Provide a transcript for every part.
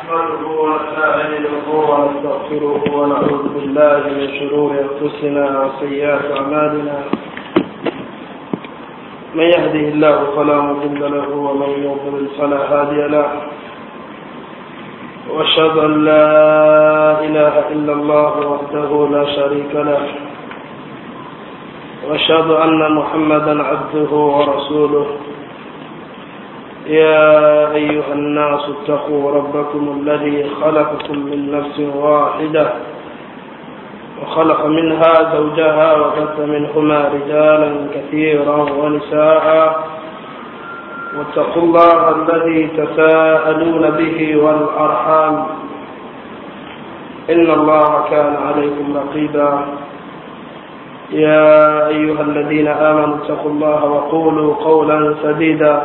نحمده ونستعينه ونستغفره ونعوذ بالله من شرور انفسنا وسيئات اعمالنا من يهده الله فلا مضل له ومن يضلل فلا هادي له واشهد ان لا اله الا الله وحده لا شريك له واشهد ان محمدا عبده ورسوله يا أيها الناس اتقوا ربكم الذي خلقكم من نفس واحدة وخلق منها زوجها وبث منهما رجالا كثيرا ونساء واتقوا الله الذي تساءلون به والأرحام إن الله كان عليكم رقيبا يا أيها الذين آمنوا اتقوا الله وقولوا قولا سديدا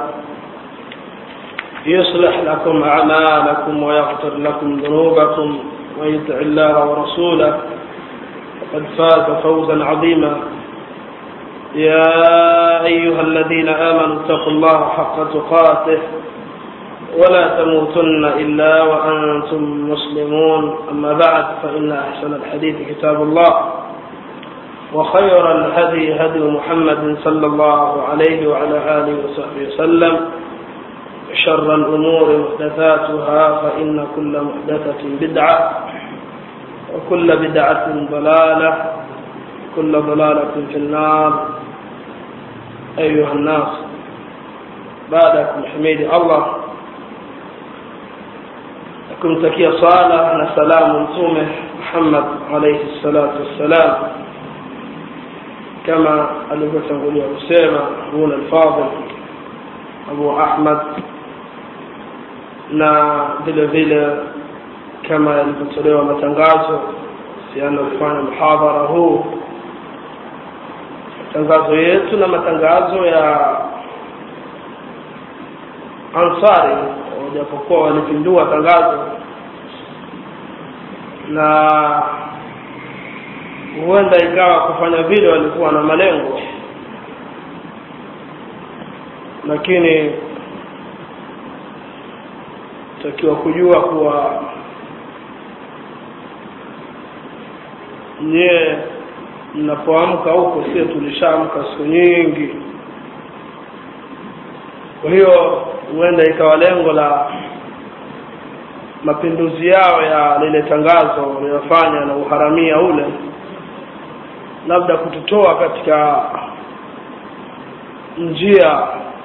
يصلح لكم أعمالكم ويغفر لكم ذنوبكم ويطع الله ورسوله فقد فاز فوزا عظيما يا أيها الذين آمنوا اتقوا الله حق تقاته ولا تموتن إلا وأنتم مسلمون أما بعد فإن أحسن الحديث كتاب الله وخير الهدي هدي محمد صلى الله عليه وعلى آله وصحبه وسلم شر الأمور محدثاتها فإن كل محدثة بدعة وكل بدعة ضلالة كل ضلالة في النار أيها الناس بعدكم حميد الله kumtakia sala na salamu mtume Muhammad alayhi salatu wassalam kama alivyotangulia kusema Abuna al-Fadil Abu Ahmad na vile vile kama yalivyotolewa matangazo kuhusiana kufanya mhadhara huu matangazo yetu na matangazo ya ansari wajapokuwa walipindua tangazo na huenda ikawa kufanya vile walikuwa na malengo lakini takiwa kujua kuwa nyie mnapoamka huko sio tulishaamka siku nyingi kwa hiyo huenda ikawa lengo la mapinduzi yao ya lile tangazo waliyofanya na uharamia ule labda kututoa katika njia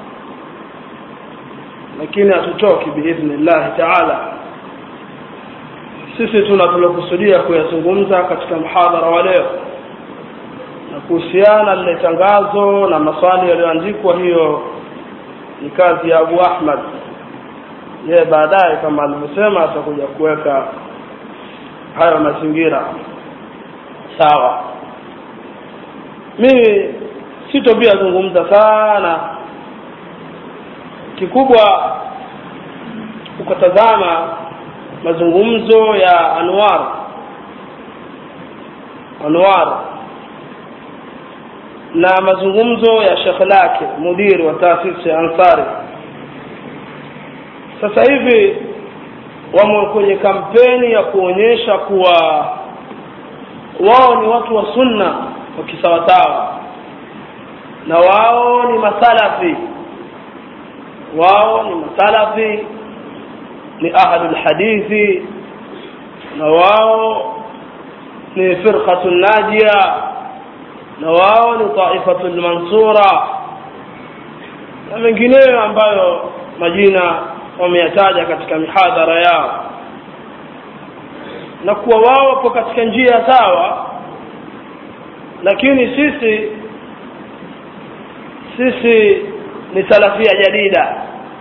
lakini hatutoki biidhnillahi taala sisi tuna tulokusudia kuyazungumza katika mhadhara wa leo na kuhusiana lile tangazo na maswali yaliyoandikwa hiyo ni kazi ya Abu Ahmad yeye baadaye kama alivyosema atakuja kuweka hayo mazingira sawa mimi sitopia zungumza sana kikubwa ukatazama mazungumzo ya Anwar Anwar na mazungumzo ya Sheikh lake mudiri wa taasisi ya Ansari sasa hivi wamo kwenye kampeni ya kuonyesha kuwa wao ni watu wa sunna wa kisawasawa na wao ni masalafi wao ni masalafi ni ahlul hadithi na wao ni firqatu najia na wao ni taifatu mansura na mengineyo ambayo majina wameyataja katika mihadhara yao na kuwa wao wapo katika njia sawa lakini sisi sisi ni salafia jadida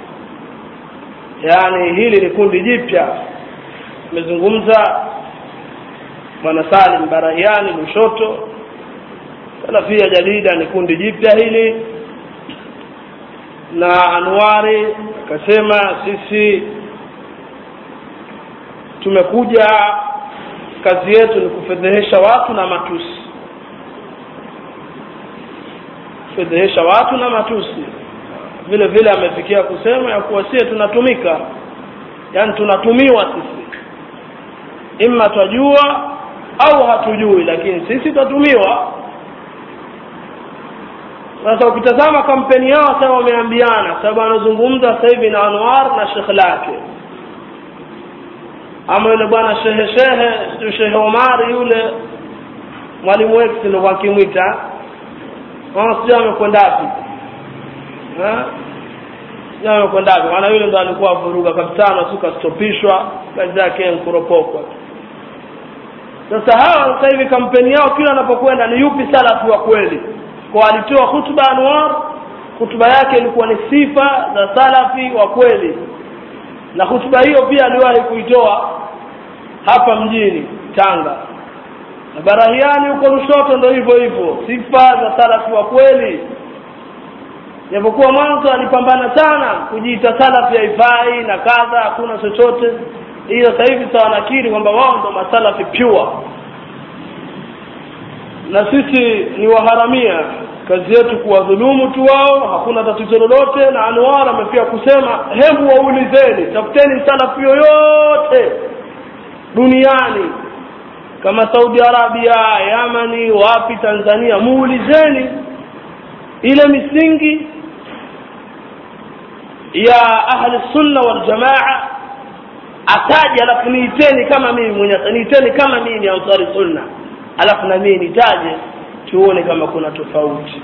yani hili ni kundi jipya tumezungumza bwana Salim Barahiani Lushoto salafia jadida ni kundi jipya hili na Anwari akasema sisi tumekuja kazi yetu ni kufedhehesha watu na matusi kufedhehesha watu na matusi vile vile amefikia kusema ya kuwa sie tunatumika yani tunatumiwa sisi imma twajua au hatujui lakini sisi twatumiwa sasa ukitazama kampeni yao sasa wameambiana sababu anazungumza sasa hivi na Anwar na Sheikh lake ama yule bwana shehe shehe sio shehe Omar yule mwalimu wetu ndio wakimwita wao sio amekwenda wapi eh sio amekwenda wapi maana yule ndo alikuwa vuruga kabisa na tu kastopishwa kazi yake nkuropokwa sasa hawa sasa hivi kampeni yao kila anapokwenda ni yupi salafi wa kweli kwa alitoa hutuba Anwar hutuba yake ilikuwa ni sifa za salafi wa kweli na hutuba hiyo pia aliwahi kuitoa hapa mjini Tanga na Barahiani huko Lushoto ndo hivyo hivyo sifa za salafi wa kweli japokuwa mwanzo alipambana sana kujiita salafi haifai na kadha hakuna chochote hiyo sasa hivi sawa nakiri kwamba wao ndo masalafi pure na sisi ni waharamia kazi yetu kuwadhulumu tu wao hakuna tatizo lolote na Anwar amefia kusema hebu waulizeni tafuteni salafi yoyote duniani kama Saudi Arabia Yamani wapi Tanzania muulizeni ile misingi ya ahli sunna wal jamaa ataje alafu niiteni kama mimi mwenye niiteni kama mimi ni ansari sunna alafu na mimi nitaje tuone kama kuna tofauti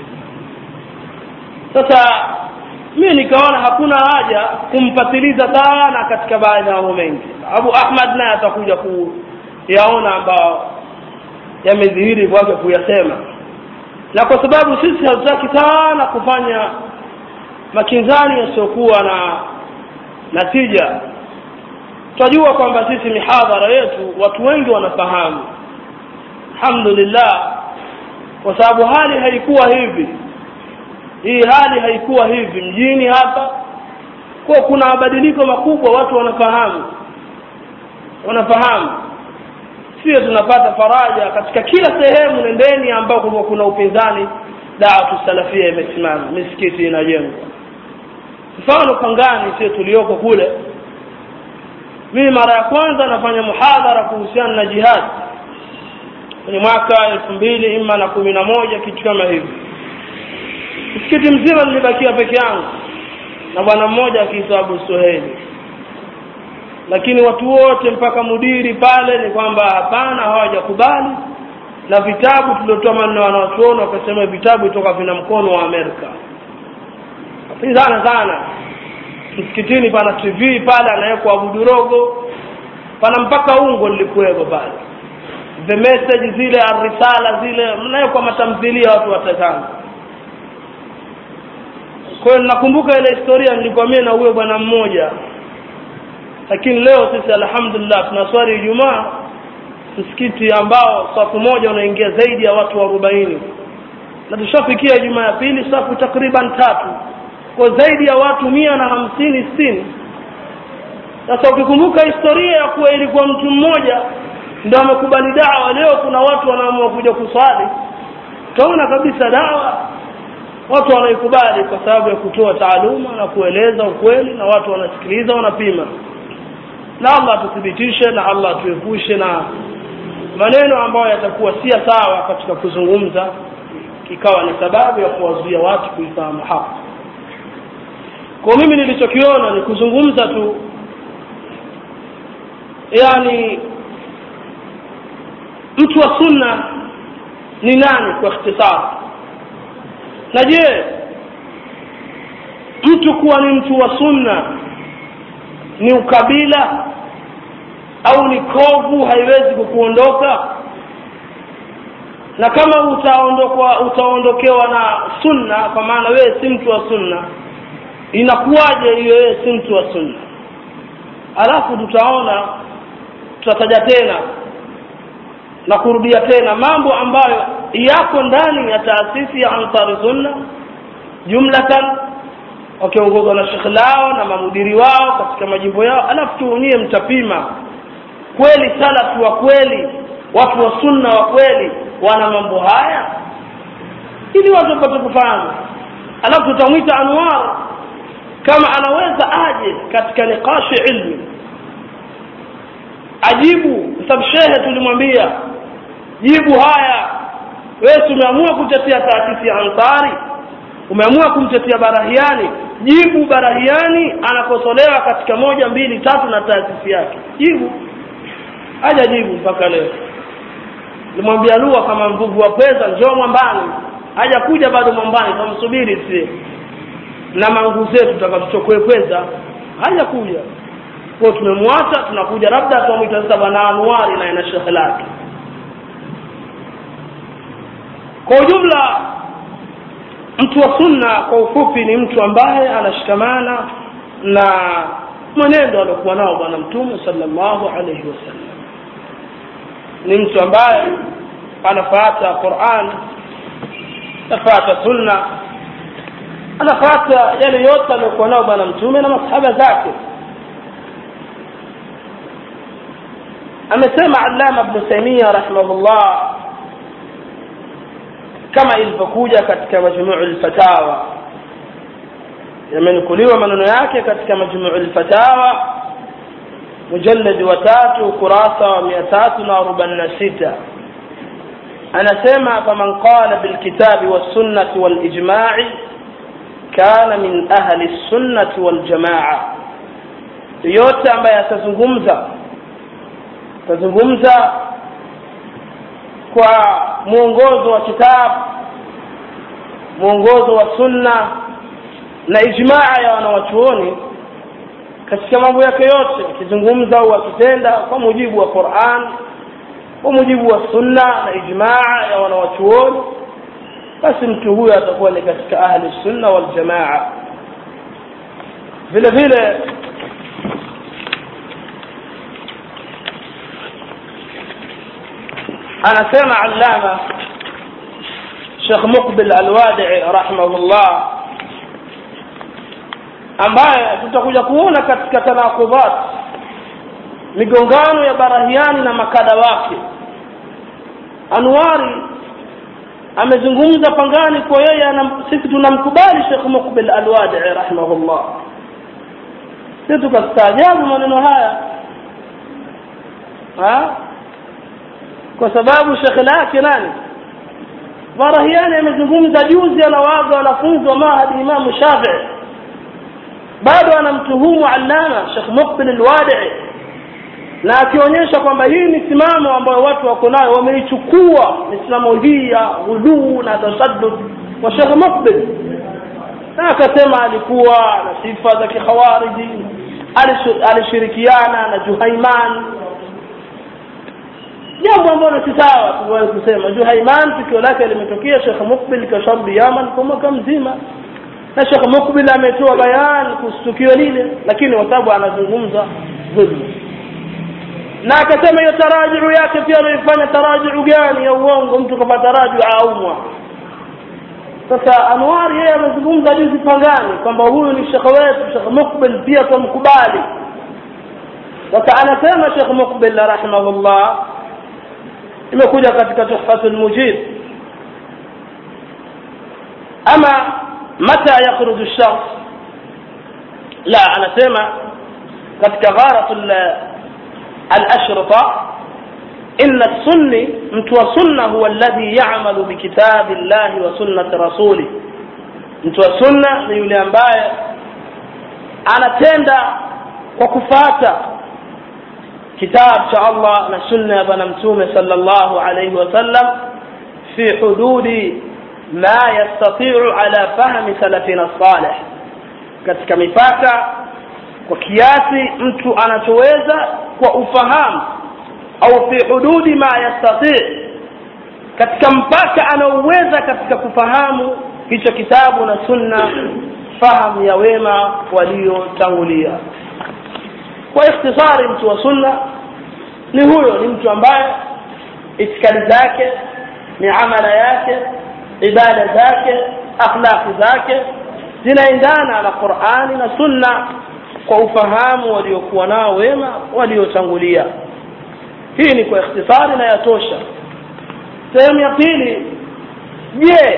sasa mimi nikaona hakuna haja kumpatiliza sana katika baadhi ya mambo mengi Abu Ahmad naye atakuja kuyaona ambao yamedhihiri kwake kuyasema na kwa sababu sisi hatutaki sana kufanya makinzani yasiyokuwa na natija tunajua kwamba sisi mihadhara yetu watu wengi wanafahamu alhamdulillah kwa sababu hali haikuwa hivi hii hali haikuwa hivi mjini hapa kwa kuna mabadiliko makubwa watu wanafahamu wanafahamu sio tunapata faraja katika kila sehemu nendeni ambako kuna upinzani da'watu salafia imesimama misikiti inajengwa mfano Pangani sio tulioko kule mimi mara ya kwanza nafanya muhadhara kuhusiana na jihad kwenye mwaka elfu mbili ima na kumi na moja kitu kama hivi msikiti mzima nilibakia peke yangu na bwana mmoja akiitwa Abu Suheli lakini watu wote mpaka mudiri pale ni kwamba hapana hawajakubali na vitabu tuliotoa maneno wanawachuoni wakasema vitabu itoka vina mkono wa Amerika pinzana sana msikitini pana TV pale anawekwa Abudu Rogo pana mpaka ungo lilikuweko pale the message zile arisala zile mnawekwa matamthilia watu watatana kwa hiyo nakumbuka ile historia nilikuwa mimi na huyo bwana mmoja lakini leo sisi alhamdulillah tunaswali Ijumaa msikiti ambao safu moja unaingia zaidi ya watu 40 na tushafikia Ijumaa ya pili safu takriban tatu kwa zaidi ya watu mia na hamsini sitini sasa ukikumbuka historia ya kuwa ilikuwa mtu mmoja ndio amekubali dawa leo kuna watu wanaamua kuja kuswali utaona kabisa dawa watu wanaikubali kwa sababu ya kutoa taaluma na kueleza ukweli na watu wanasikiliza wanapima na Allah atuthibitishe na Allah atuepushe na maneno ambayo yatakuwa si sawa katika kuzungumza ikawa ni sababu ya kuwazuia watu kuifahamu haki kwa mimi nilichokiona ni kuzungumza tu yani mtu wa sunna ni nani kwa ikhtisar na je mtu kuwa ni mtu wa sunna ni ukabila au ni kovu haiwezi kukuondoka na kama utaondokwa utaondokewa na sunna kwa maana wewe si mtu wa sunna inakuwaje hiyo wewe si mtu wa sunna alafu tutaona tutataja tena na kurudia tena mambo ambayo yako ndani ya taasisi ya Ansari Sunna jumlatan wakiongozwa na shekhe lao na mamudiri wao katika majimbo yao alafu tuonyie mtapima kweli salafu wa kweli watu wa sunna wa kweli wana mambo haya ili watu wapate kufahamu alafu tutamwita Anwar kama anaweza aje katika nikashi ilmi ajibu sababu shehe tulimwambia jibu haya wewe tumeamua kutetea taasisi ya ansari umeamua kumtetea barahiani jibu barahiani anakosolewa katika moja mbili tatu na taasisi yake jibu haja jibu mpaka leo limwambia lugha kama mvuvu wa pweza njoo mwambani haja kuja bado mwambani tamsubiri sie na mangu zetu tutakazochokwe pweza haja kuja kwa tumemwacha tunakuja labda tuamwita sasa bwana Anwari na ina shekhe lake kwa ujumla mtu wa sunna kwa ufupi ni mtu ambaye anashikamana na mwenendo aliokuwa nao bwana mtume sallallahu alaihi wasallam ni mtu ambaye anafuata Qur'an anafuata sunna anafuata yale yote aliyokuwa nao bwana mtume na masahaba zake amesema Allama Ibn Taymiyyah rahimahullah kama ilivyokuja katika majmuu al-fatawa yamenukuliwa maneno yake katika majmuu al-fatawa mujallad wa tatu ukurasa wa 346 anasema faman qala bilkitabi was-sunnati wal-ijma'i kana min ahli as-sunnati wal-jama'a yote ambaye atazungumza atazungumza kwa mwongozo wa kitabu mwongozo wa sunna na ijmaa ya wanawachuoni katika mambo yake yote akizungumza au akitenda kwa mujibu wa Qur'an kwa mujibu wa sunna na ijmaa ya wanawachuoni basi mtu huyo atakuwa ni katika ahli sunna wal jamaa vile vile anasema allama Sheikh Muqbil Al-Wadi'i rahimahullah ambaye tutakuja kuona katika tanakubat migongano ya barahiani na makada wake Anwari amezungumza pangani kwa yeye sisi tunamkubali Sheikh Muqbil Al-Wadi'i rahimahullah sisi tukastaajabu maneno haya ha kwa sababu shekhe lake nani Barahiani amezungumza juzi anawaga wanafunzi wa mahadi Imam Shafi'i bado anamtuhumu Allama Sheikh Muqbil Al-Wadi'i na akionyesha kwamba hii misimamo ambayo watu wako nayo wameichukua misimamo hii ya ghuluu na tasaddud wa Sheikh Muqbil na akasema alikuwa na sifa za kikhawariji alishirikiana na Juhaiman jambo ambalo si sawa tuweze kusema Juhaiman tukio lake limetokea Sheikh Mukbil kashabi Yaman kwa mwaka mzima na Sheikh Mukbil ametoa bayan kuhusu tukio lile lakini watabu anazungumza dhulma na akasema hiyo tarajuu yake pia ameifanya tarajuu gani ya uongo mtu kama tarajuu aumwa sasa Anwar yeye amezungumza juzi pangani kwamba huyu ni shekhe wetu Sheikh Mukbil pia tumkubali sasa anasema Sheikh Mukbil rahimahullah imekuja katika tuhfatul mujib ama mata yakhruju ash-shakhs la anasema katika gharatul al-ashrita inna as-sunni mtu wa sunna huwa alladhi ya'malu bi kitabi Allah wa sunnati rasuli mtu wa sunna ni yule ambaye anatenda kwa kufata kitabu cha Allah na sunna ya bwana mtume sallallahu alayhi wasallam fi hududi ma yastati'u ala fahmi salafina salih katika mipaka kwa kiasi mtu anachoweza kwa ufahamu au fi hududi ma yastati' katika mpaka anaoweza katika kufahamu hicho kitabu na sunna fahamu ya wema waliotangulia kwa ikhtisari mtu wa sunna ni huyo ni mtu ambaye itikadi zake ni amala yake ibada zake akhlaqi zake zinaendana na Qur'ani na sunna kwa ufahamu waliokuwa nao wema waliotangulia hii ni kwa ikhtisari na yatosha sehemu ya pili je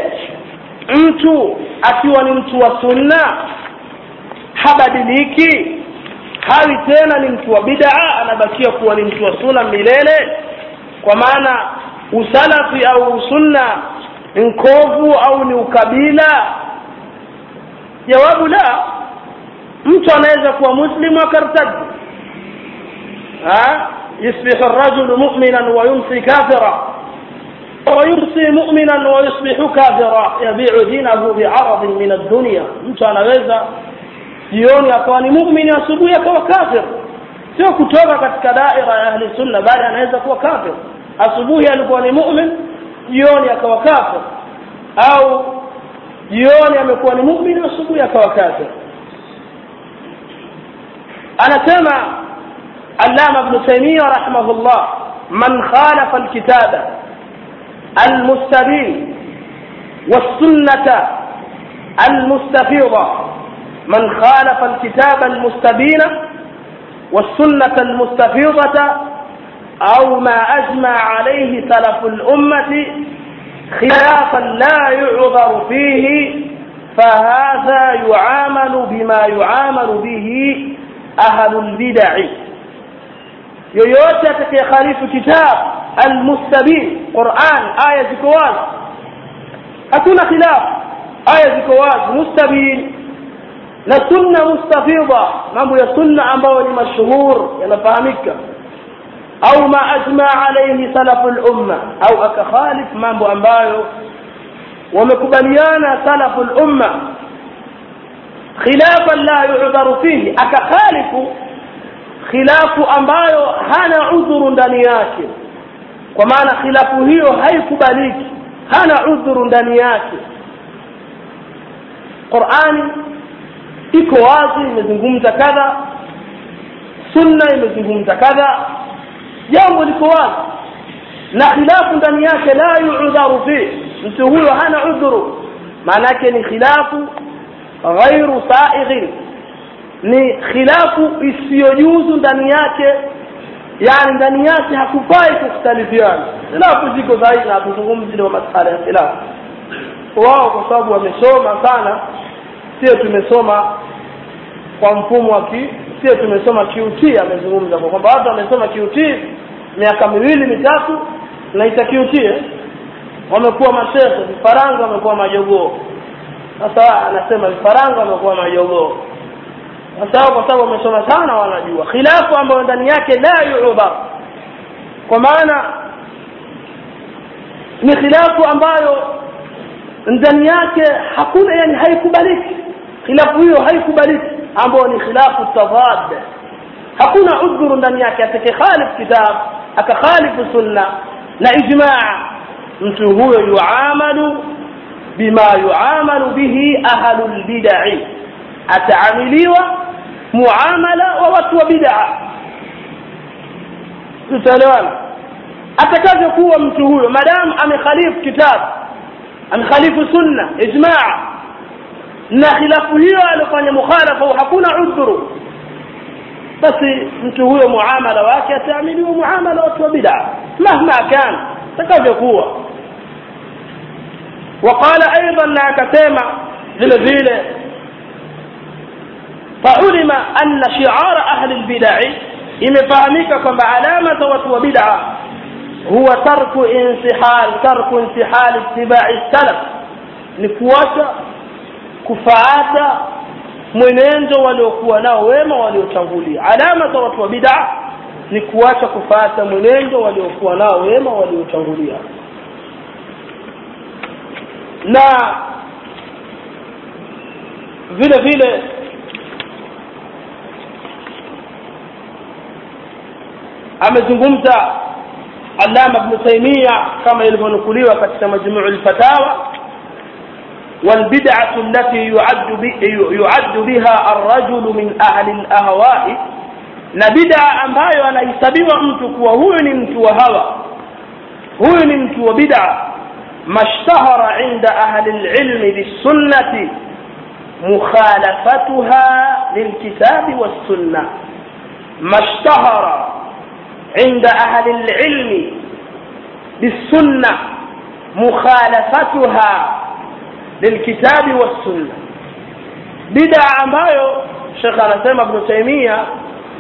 mtu akiwa ni mtu wa sunna habadiliki hawi tena ni mtu wa bid'a anabakia kuwa ni mtu wa sunna milele kwa maana usalafi au usunna ni nkovu au ni ukabila jawabu la mtu anaweza kuwa muslimu akartadi يصبح الرجل مؤمنا ويمسي كافرا ويمسي مؤمنا ويصبح كافرا يبيع دينه بعرض من الدنيا mtu anaweza jioni akawa ni muumini asubuhi akawa kafir sio kutoka katika daira ya ahli sunna bali anaweza kuwa kafir asubuhi alikuwa ni mu'min jioni akawa kafir au jioni amekuwa ni mu'min asubuhi akawa kafir anasema allama ibn taymiyyah rahimahullah man khalafa alkitaba المستبين والسنة المستفيضة من خالف الكتاب المستبين والسنة المستفيضة أو ما أجمع عليه سلف الأمة خلافا لا يعذر فيه فهذا يعامل بما يعامل به أهل البدع yoyote atakayekhalifu kitab almustabin quran aya ziko wazi hakuna khilaf aya ziko wazi mustabin na sunna mustafidha mambo ya sunna ambayo ni mashhur yanafahamika au ma ajma alayhi salafu lumma au akakhalif mambo ambayo wamekubaliana salafu lumma khilafan la yudharu fihi akakhalifu khilafu ambayo hana udhuru ndani yake kwa maana khilafu hiyo haikubaliki hana udhuru ndani yake qurani iko wazi imezungumza kadha sunna imezungumza kadha jambo liko wazi na khilafu ndani yake la yuudharu fi mtu huyo hana udhuru maana yake ni khilafu ghairu saighin ni khilafu isiyojuzu ndani yake yani ndani yake hakufai kukhtalifiana khilafu ziko zaidi na hatuzungumzi ndio masala ya khilafu wao kwa sababu wamesoma sana sio tumesoma kwa mfumo wa ki sio tumesoma QT amezungumza kwa kwamba watu wamesoma QT miaka miwili mitatu naita QT eh? wamekuwa mashehe vifaranga wamekuwa majogoo sasa anasema vifaranga wamekuwa majogoo sasa kwa sababu wamesoma sana wanajua khilafu ambayo ndani yake la yu'dhar kwa maana ni khilafu ambayo ndani yake hakuna yani haikubaliki khilafu hiyo haikubaliki ambayo ni khilafu tadad hakuna udhuru ndani yake atakayekhalif kitab akakhalifu sunna na ijmaa mtu huyo yuamalu bima yuamalu bihi ahlul bid'ah ataamiliwa muamala wa watu wa bid'a tutaelewana atakavyokuwa mtu huyo madamu amekhalifu kitabu amekhalifu sunna ijmaa na khilafu hiyo alifanya mukhalafa hakuna udhuru basi mtu huyo muamala wake ataamiliwa muamala wa watu wa bid'a mahma kan atakavyokuwa وقال ايضا لا كتما vile vile فعلم أن شعار أهل البدع imefahamika kwamba alama za watu wa bid'a huwa tarku insihal tarku insihal ittiba'i salaf ni kuacha kufaata mwenendo waliokuwa nao wema waliotangulia alama za watu wa bid'a ni kuacha kufaata mwenendo waliokuwa nao wema waliotangulia na vile vile amezungumza Allama Ibn Taymiyyah kama ilivyonukuliwa katika Majmuu al-Fatawa والبدعة التي يعد يعد بها الرجل من أهل الأهواء na bid'a ambayo anahesabiwa mtu kuwa huyu ni mtu wa hawa huyu ni mtu wa bid'a mashtahara inda ahli al-ilmi bis-sunnati mukhalafatuha lilkitabi was-sunnah mashtahara عند أهل العلم بالسنة مخالفتها للكتاب والسنة بدع ambayo Sheikh anasema Ibn Taymiyyah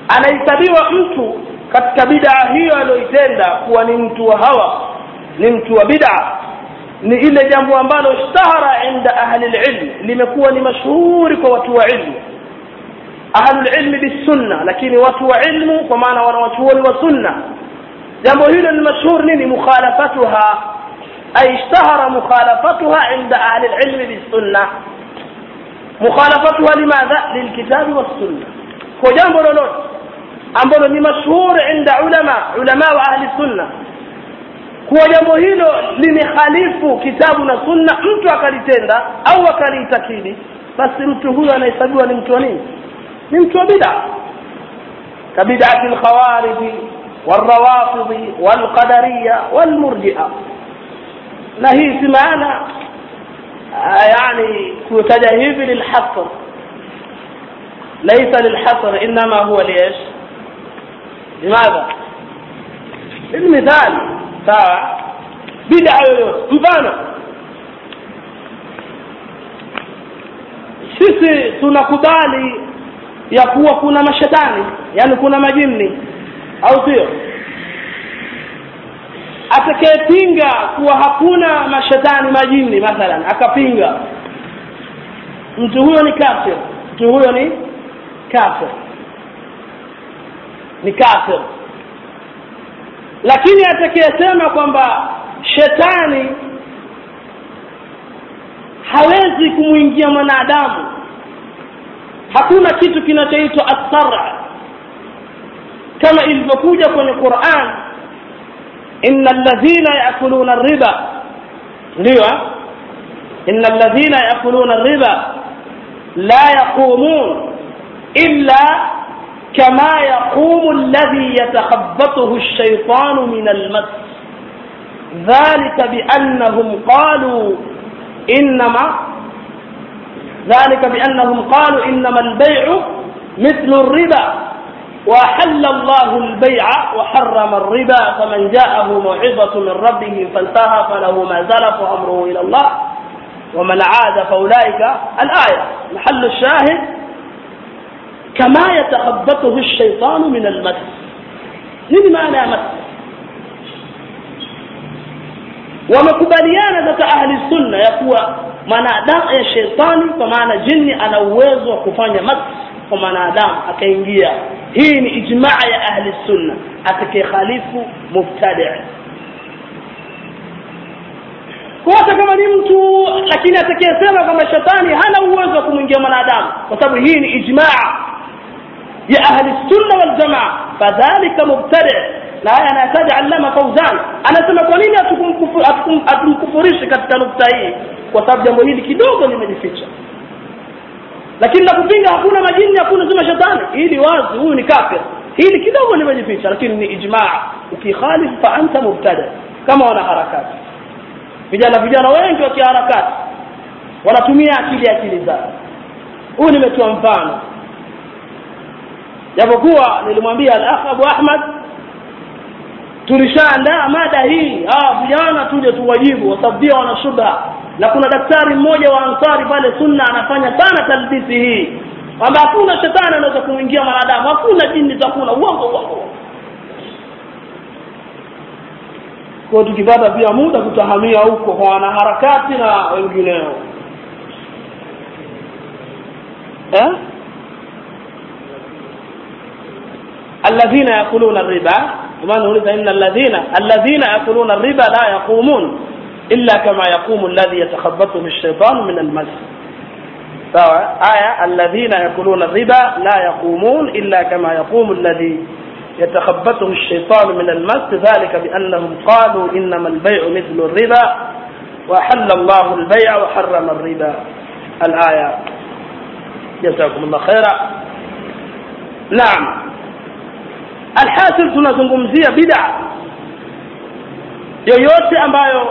anahesabiwa mtu katika bid'a hiyo aliyoitenda kuwa ni mtu wa hawa ni mtu wa bid'a ni ile jambo ambalo ishtahara inda ahli lilm limekuwa ni mashuhuri kwa watu wa ilmu ahlulilmi bisunna lakini watu wa ilmu kwa maana wanawachuoni wa sunna jambo hilo ni mashhur nini mukhalafatuha ay ishtahara mukhalafatuha inda ahli lilmi bisunna mukhalafatuha limadha lilkitabi wassunna kwa jambo lolote ambalo ni mashhur inda ulama ulama wa ahli sunna kuwa jambo hilo limekhalifu kitabu na sunna mtu akalitenda au akaliitakidi basi mtu huyo anahesabiwa ni mtu wa nini ni mtu wa bid'a kabid'ati alkhawarij والروافض والقدرية والمرجئة na hii si maana yani kutaja hivi lilhasr laysa lilhasr inma huwa liish limadha lilmithali sawa bid'a yoyote mfano sisi tunakubali ya kuwa kuna mashetani yani kuna majini au sio atakayepinga kuwa hakuna mashetani majini mathalan akapinga mtu huyo ni kafir mtu huyo ni kafir ni kafir lakini atakayesema kwamba shetani hawezi kumwingia mwanadamu hakuna kitu kinachoitwa assara kama ilivyokuja kwenye Qur'an inna alladhina ya'kuluna riba ndio inna alladhina ya'kuluna riba la yaqumun illa كما يقوم الذي يتخبطه الشيطان من المس ذلك بأنهم قالوا إنما ذلك بأنهم قالوا إنما البيع مثل الربا وحل الله البيع وحرم الربا فمن جاءه موعظة من ربه فانتهى فله ما زلف أمره إلى الله ومن عاد فأولئك الآية محل الشاهد كما يتخبطه الشيطان من المس nini maana ya mas wamekubaliana katika ahli sunna ya kuwa mwanadamu ya shetani kwa maana jini ana uwezo wa kufanya mas kwa mwanadamu akaingia hii ni ijmaa ya ahli sunna atakayekhalifu mubtadi hata kama ni mtu lakini atakayesema kwamba shetani hana uwezo wa kumwingia mwanadamu kwa sababu hii ni ijmaa ya ahli sunna wal jamaa fadhalika mubtadi na haya anayataja allama fauzan anasema kwa nini hatumkufurishi katika nukta hii kwa sababu jambo hili kidogo limejificha lakini la kupinga hakuna majini hakuna sema shetani hili wazi huyu ni kafir hili kidogo limejificha lakini ni ijmaa ukikhalif fa anta mubtada kama wana harakati vijana vijana wengi wa kiharakati wanatumia akili akili zao huyu nimetoa mfano japokuwa nilimwambia al-akh Abu Ahmad tulishaandaa mada hii ah vijana tuje tuwajibu kwa sababu pia wana shubha na kuna daktari mmoja wa ansari pale sunna anafanya sana talbisi hii kwamba hakuna shetani anaweza kumwingia mwanadamu hakuna jini takuna uongo uongo kwa tukipata pia muda kutahamia huko kwa wanaharakati na wengineo eh الذين يأكلون الربا وما نريد إن الذين الذين يأكلون الربا لا يقومون إلا كما يقوم الذي يتخبطه الشيطان من المس سواء آية الذين يأكلون الربا لا يقومون إلا كما يقوم الذي يتخبطه الشيطان من المس ذلك بأنهم قالوا إنما البيع مثل الربا وحل الله البيع وحرم الربا الآية جزاكم الله خيرا نعم alhasil tunazungumzia bid'a yoyote ambayo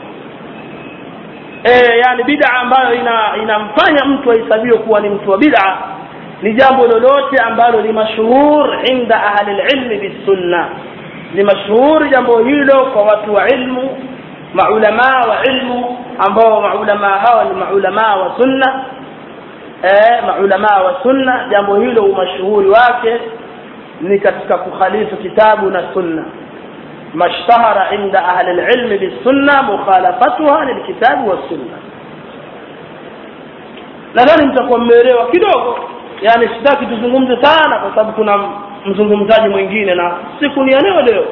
e, yani bid'a ambayo ina inamfanya mtu ahesabiwe kuwa ni mtu wa bid'a ni jambo lolote ambalo ni mashuhur inda ahli ilmi bisunna ni mashuhuri jambo hilo kwa watu wa ilmu maulamaa wa ilmu ambao maulamaa hawa ni maulamaa wa sunna eh maulamaa wa sunna jambo hilo umashuhuri wake ni katika kukhalifu kitabu na sunna mashtahara inda ahli lilmi bisunna mukhalafatuha lilkitabi wassunna nadhani mtakuwa mmeelewa kidogo yani sitaki tuzungumze sana kwa sababu kuna mzungumzaji mwingine na siku ni ya leo leo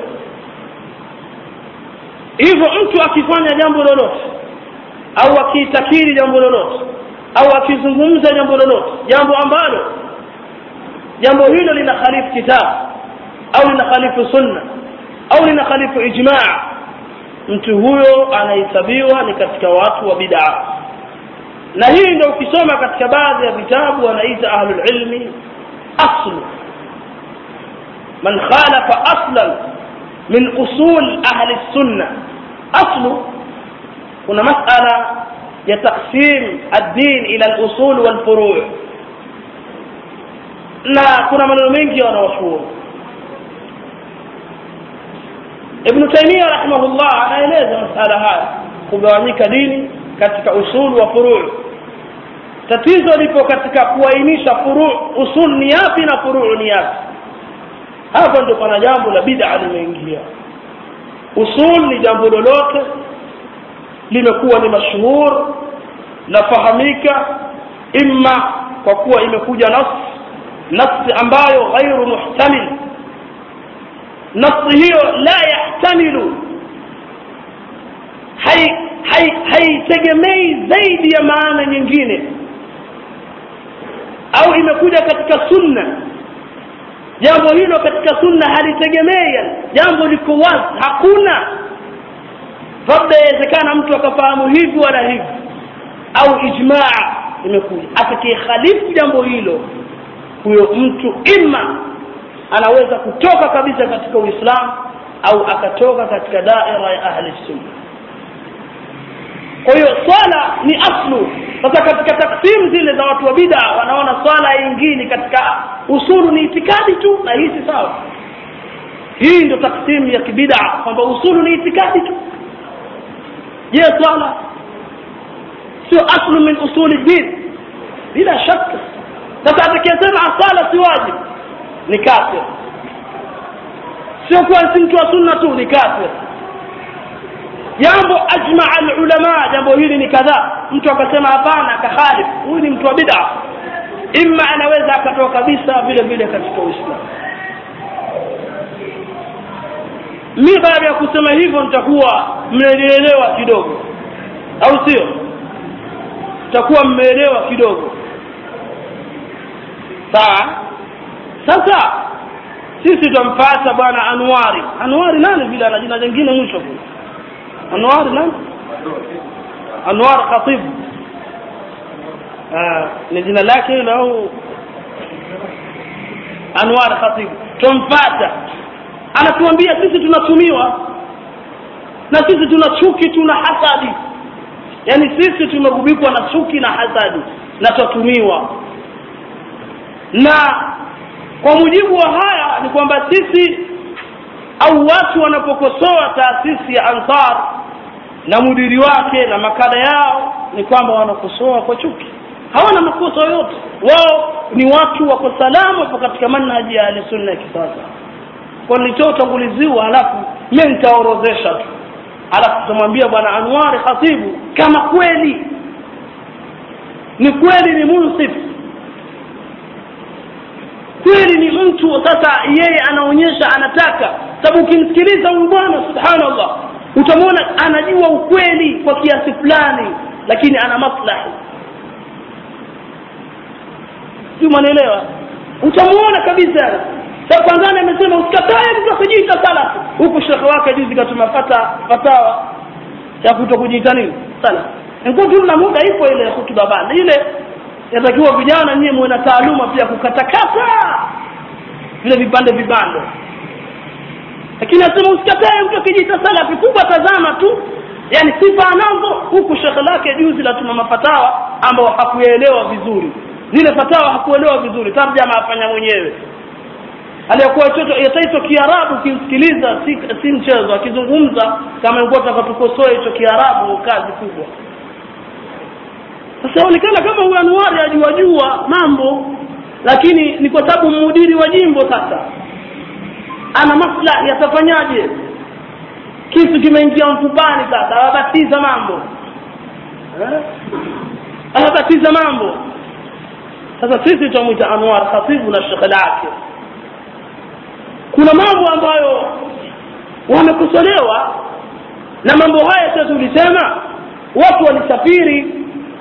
hivyo mtu akifanya jambo lolote au akiitakiri jambo lolote au akizungumza jambo lolote jambo ambalo jambo hilo lina khalifu kitabu au lina khalifu sunna au lina khalifu ijmaa mtu huyo anahesabiwa ni katika watu wa bid'a na hii ndio ukisoma katika baadhi ya vitabu wanaita ahlul ilmi aslu man khalafa aslan min usul ahli sunna aslu kuna masala ya taqsim ad-din ila al-usul wal furu' na kuna maneno mengi wanaofuata Ibn Taymiyyah rahimahullah anaeleza masala haya kugawanyika dini katika usul wa furu' tatizo lipo katika kuainisha furu' usul ni yapi na furu' ni yapi hapa ndio pana jambo la bid'a limeingia usul ni jambo lolote limekuwa ni mashuhur lafahamika imma kwa kuwa imekuja nas nafsi ambayo ghairu muhtamil nafsi hiyo la yahtamilu haitegemei hai zaidi ya maana nyingine au imekuja katika sunna jambo hilo katika sunna halitegemei jambo liko wazi hakuna labda yawezekana mtu akafahamu hivi wala hivi au ijmaa imekuja atakayekhalifu jambo hilo huyo mtu ima anaweza kutoka kabisa katika uislamu au akatoka katika daira ya ahli sunna kwa hiyo swala ni aslu sasa katika taksim zile za watu wa bid'a wanaona swala ingine katika usulu ni itikadi tu na hii si sawa hii ndio taksim ya kibid'a kwamba usulu ni itikadi tu je swala sio aslu min usuli din bila shaka sasa atakayesema swala si wajib ni kafir sio kuwa si mtu wa sunna tu ni kafir jambo ajmaa alulama jambo hili ni kadhaa mtu akasema hapana akakhalif huyu ni mtu wa bid'a imma anaweza akatoa kabisa vile vile katika uislamu mi baada ya kusema hivyo nitakuwa mmenielewa kidogo au sio mtakuwa mmeelewa kidogo sawa sasa sisi tumpata bwana Anwari Anwari nani vile ana jina jingine mwisho kule Anwar nani Anwar Khatib ah ni jina lake hilo au Anwar Khatib tumpata anatuambia sisi tunatumiwa na sisi tuna chuki tuna hasadi yani sisi tumegubikwa na chuki na hasadi na tutatumiwa na kwa mujibu wa haya ni kwamba sisi au watu wanapokosoa taasisi ya Ansar na mudiri wake na makada yao ni kwamba wanakosoa kwa chuki hawana makosa yoyote wao ni watu wako salama wapo katika manhaji ya ahlusunna ya kisasa kwa nilitoa utanguliziwa halafu mimi nitaorozesha tu halafu tutamwambia bwana Anwari Khatibu kama kweli ni kweli ni munsif kweli ni mtu sasa yeye anaonyesha anataka sababu ukimsikiliza huyu bwana subhanallah utamwona anajua ukweli kwa kiasi fulani lakini ana maslahi sio mwanaelewa utamuona kabisa sasa kwanza amesema usikatae mtu kujiita salafi huku shekhe wake juzi katuma fata fatawa ya kuto kujiita nini salafi nikuwa na muda ipo ile hutuba bana ile yatakiwa vijana nyie muwe na taaluma pia kukatakata vile vipande vipande lakini asema usikatae mtu akijiita salafi kubwa tazama tu yani sifa anazo huku shekhe lake juzi latuma mafatawa ambao hakuelewa vizuri zile fatawa hakuelewa vizuri tarjama afanya mwenyewe aliyekuwa chocho yataitwa kiarabu kimsikiliza si, si mchezo akizungumza kama ingekuwa takatukosoa hicho kiarabu kazi kubwa sasa onekana kama huyu Anwari ajua jua mambo lakini ni kwa sababu mhudiri wa jimbo sasa ana maslahi atafanyaje kisu kimeingia mfupani sasa awabatiza mambo eh? awabatiza mambo sasa sisi tutamwita anwar khatibu na shekhe lake kuna mambo ambayo wamekosolewa na mambo haya sasa tulisema watu walisafiri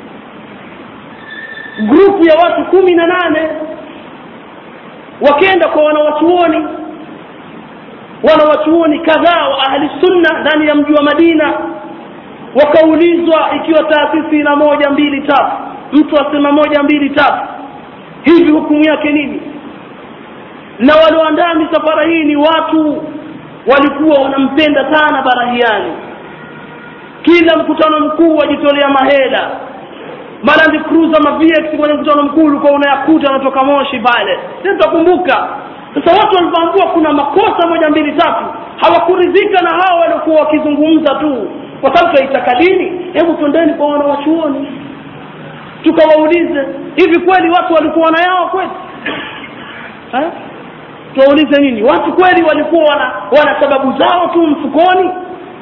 grupu ya watu kumi na nane wakenda kwa wanawachuoni wanawachuoni kadhaa wa ahli sunna ndani ya mji wa madina wakaulizwa ikiwa taasisi ina moja mbili tatu mtu asema moja mbili tatu hivi hukumu yake nini na walioandaa misafara hii ni watu walikuwa wanampenda sana barahiani kila mkutano mkuu wajitolea mahela Land Cruiser ma VX kwenye mkutano mkuu ulikuwa unayakuta anatoka Moshi pale. Sisi tutakumbuka. Sasa watu walipoambua kuna makosa moja mbili tatu, hawakuridhika na hao waliokuwa wakizungumza tu, kwa sababu tunaitaka dini. Hebu twendeni kwa wanawachuoni tukawaulize, hivi kweli watu walikuwa wana yao kweli? Eh? Tuwaulize nini? Watu kweli walikuwa wana, wana sababu zao tu mfukoni?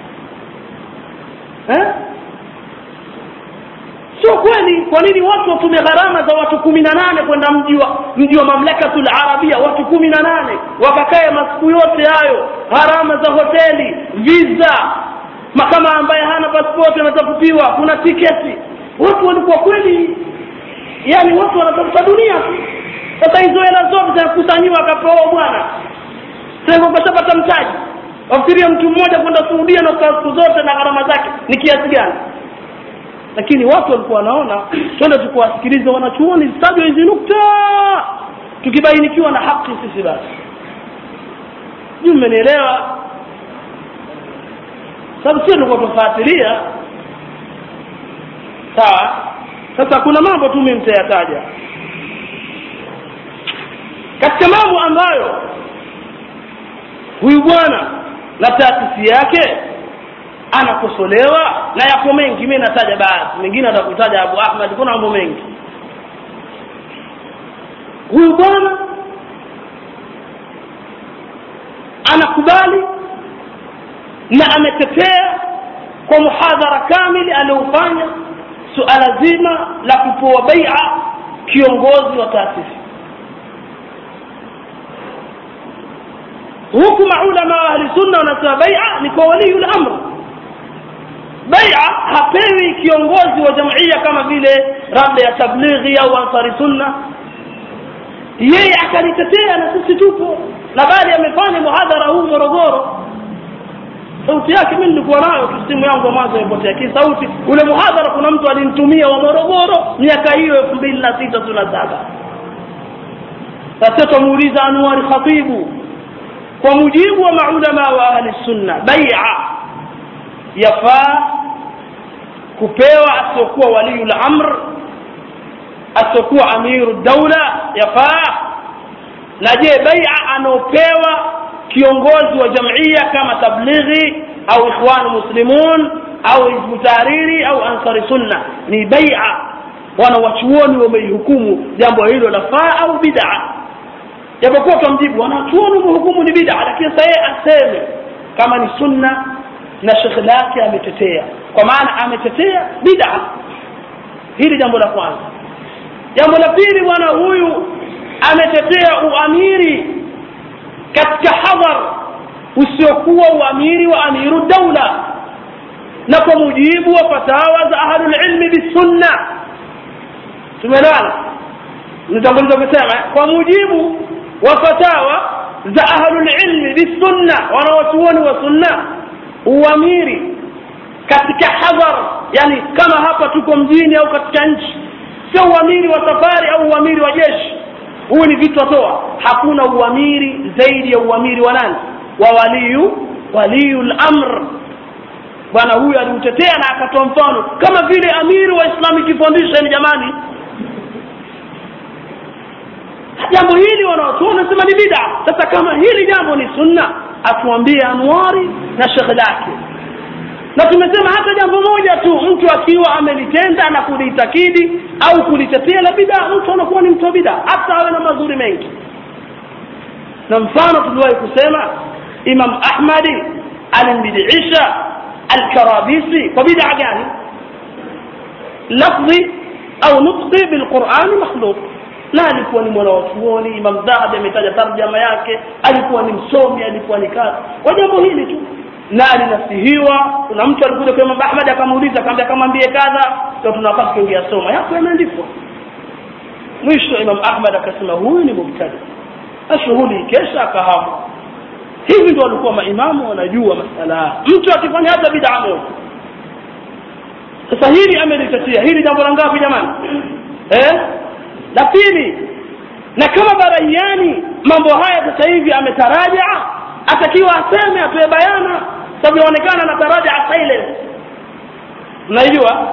Eh? sio kweli kwa nini watu watumie gharama za watu kumi na nane kwenda mji wa mji wa mamlakatul arabia watu kumi na nane wakakae masiku yote hayo gharama za hoteli visa kama ambaye hana paspoti anatafutiwa kuna tiketi watu walikuwa kweli yani watu wanatafuta dunia tu sasa hizo hela zote zinakusanyiwa akapewa bwana sasa ukashapata mtaji wafikiria mtu mmoja kwenda suudia na siku zote na gharama zake ni kiasi gani lakini watu walikuwa wanaona twende tukuwasikiliza wanachuoni zitajwa hizi nukta tukibainikiwa na haki sisi basi sijui mmenielewa sababu sio tulikuwa tunafuatilia sawa sasa kuna mambo tu mimi mtayataja katika mambo ambayo huyu bwana na taasisi yake anakosolewa na yapo mengi mimi nataja baadhi mengine atakutaja Abu Ahmad kuna mambo mengi huyu bwana anakubali na ametetea kwa muhadhara kamili aliofanya suala zima la kupewa bai'a kiongozi wa taasisi huku maulama wa ahli sunna wanasema bai'a ni kwa waliyul amr bai'a hapewi kiongozi wa jumuiya kama vile labda ya tablighi au ansari sunna yeye akalitetea na sisi tupo na bali amefanya muhadhara huu Morogoro sauti yake mimi nilikuwa nayo simu yangu mwanzo ipotea ki sauti ule muhadhara kuna mtu alinitumia wa Morogoro miaka hiyo 2006 tunasaba sasa tumuuliza Anwar Khatibu kwa mujibu wa maulama wa ahli sunna bai'a yafaa kupewa asiokuwa waliul amr asiokuwa amiru daula yafaa na je bai'a anaopewa kiongozi wa jamia kama tablighi au ikhwan muslimun au hizbu tahariri au ansari sunna ni bai'a wana wachuoni wameihukumu jambo hilo lafaa au bid'a japokuwa tumjibu wanachuoni wamehukumu ni bid'a lakini sasa yeye aseme kama ni sunna na shekhe lake ametetea kwa maana ametetea bid'a hili jambo la kwanza jambo la pili bwana huyu ametetea uamiri katika hadhar usiokuwa uamiri wa amiru daula na kwa mujibu wa fatawa za ahlul ilmi bisunna tumeelewana nitanguliza kusema kwa mujibu wa fatawa za ahlul ilmi bisunna wanawachuoni wa sunna uamiri katika hadhar yani kama hapa tuko mjini au katika nchi sio uamiri wa safari au uamiri wa jeshi huu ni vitu atoa hakuna uamiri zaidi ya uamiri wa nani wa waliyu waliyul amr bwana huyu aliutetea na akatoa mfano kama vile amiri wa islamic foundation jamani jambo hili wanaotuona nasema ni bid'a sasa kama hili jambo ni sunna atuambie anwari na shekhe lake na tumesema hata jambo moja tu mtu akiwa amelitenda na kulitakidi au kulitetea la bid'a mtu anakuwa ni mtu wa bid'a hata awe na mazuri mengi na mfano tuliwahi kusema imam ahmadi alimbidiisha alkarabisi kwa bid'a gani lafdhi au nutqi bilqurani makhluq na alikuwa ni mwana wa chuoni imam dhahabi ametaja tarjama yake alikuwa ni msomi alikuwa ni kazi kwa jambo hili tu na alinasihiwa kuna mtu alikuja kwa imam ahmad akamuuliza akamwambia akamwambie kadha ndio tunapaswa kuingia soma yako yameandikwa mwisho imam ahmad akasema huyu ni mubtadi ashughuli kesha akahamu hivi ndio walikuwa maimamu wanajua masala mtu akifanya hata bid'a moja sasa hili amelitetea hili jambo la ngapi jamani eh la pili na kama baraiani mambo haya sasa hivi ametaraja atakiwa aseme atoe bayana sababu inaonekana anataraja silence mnaijua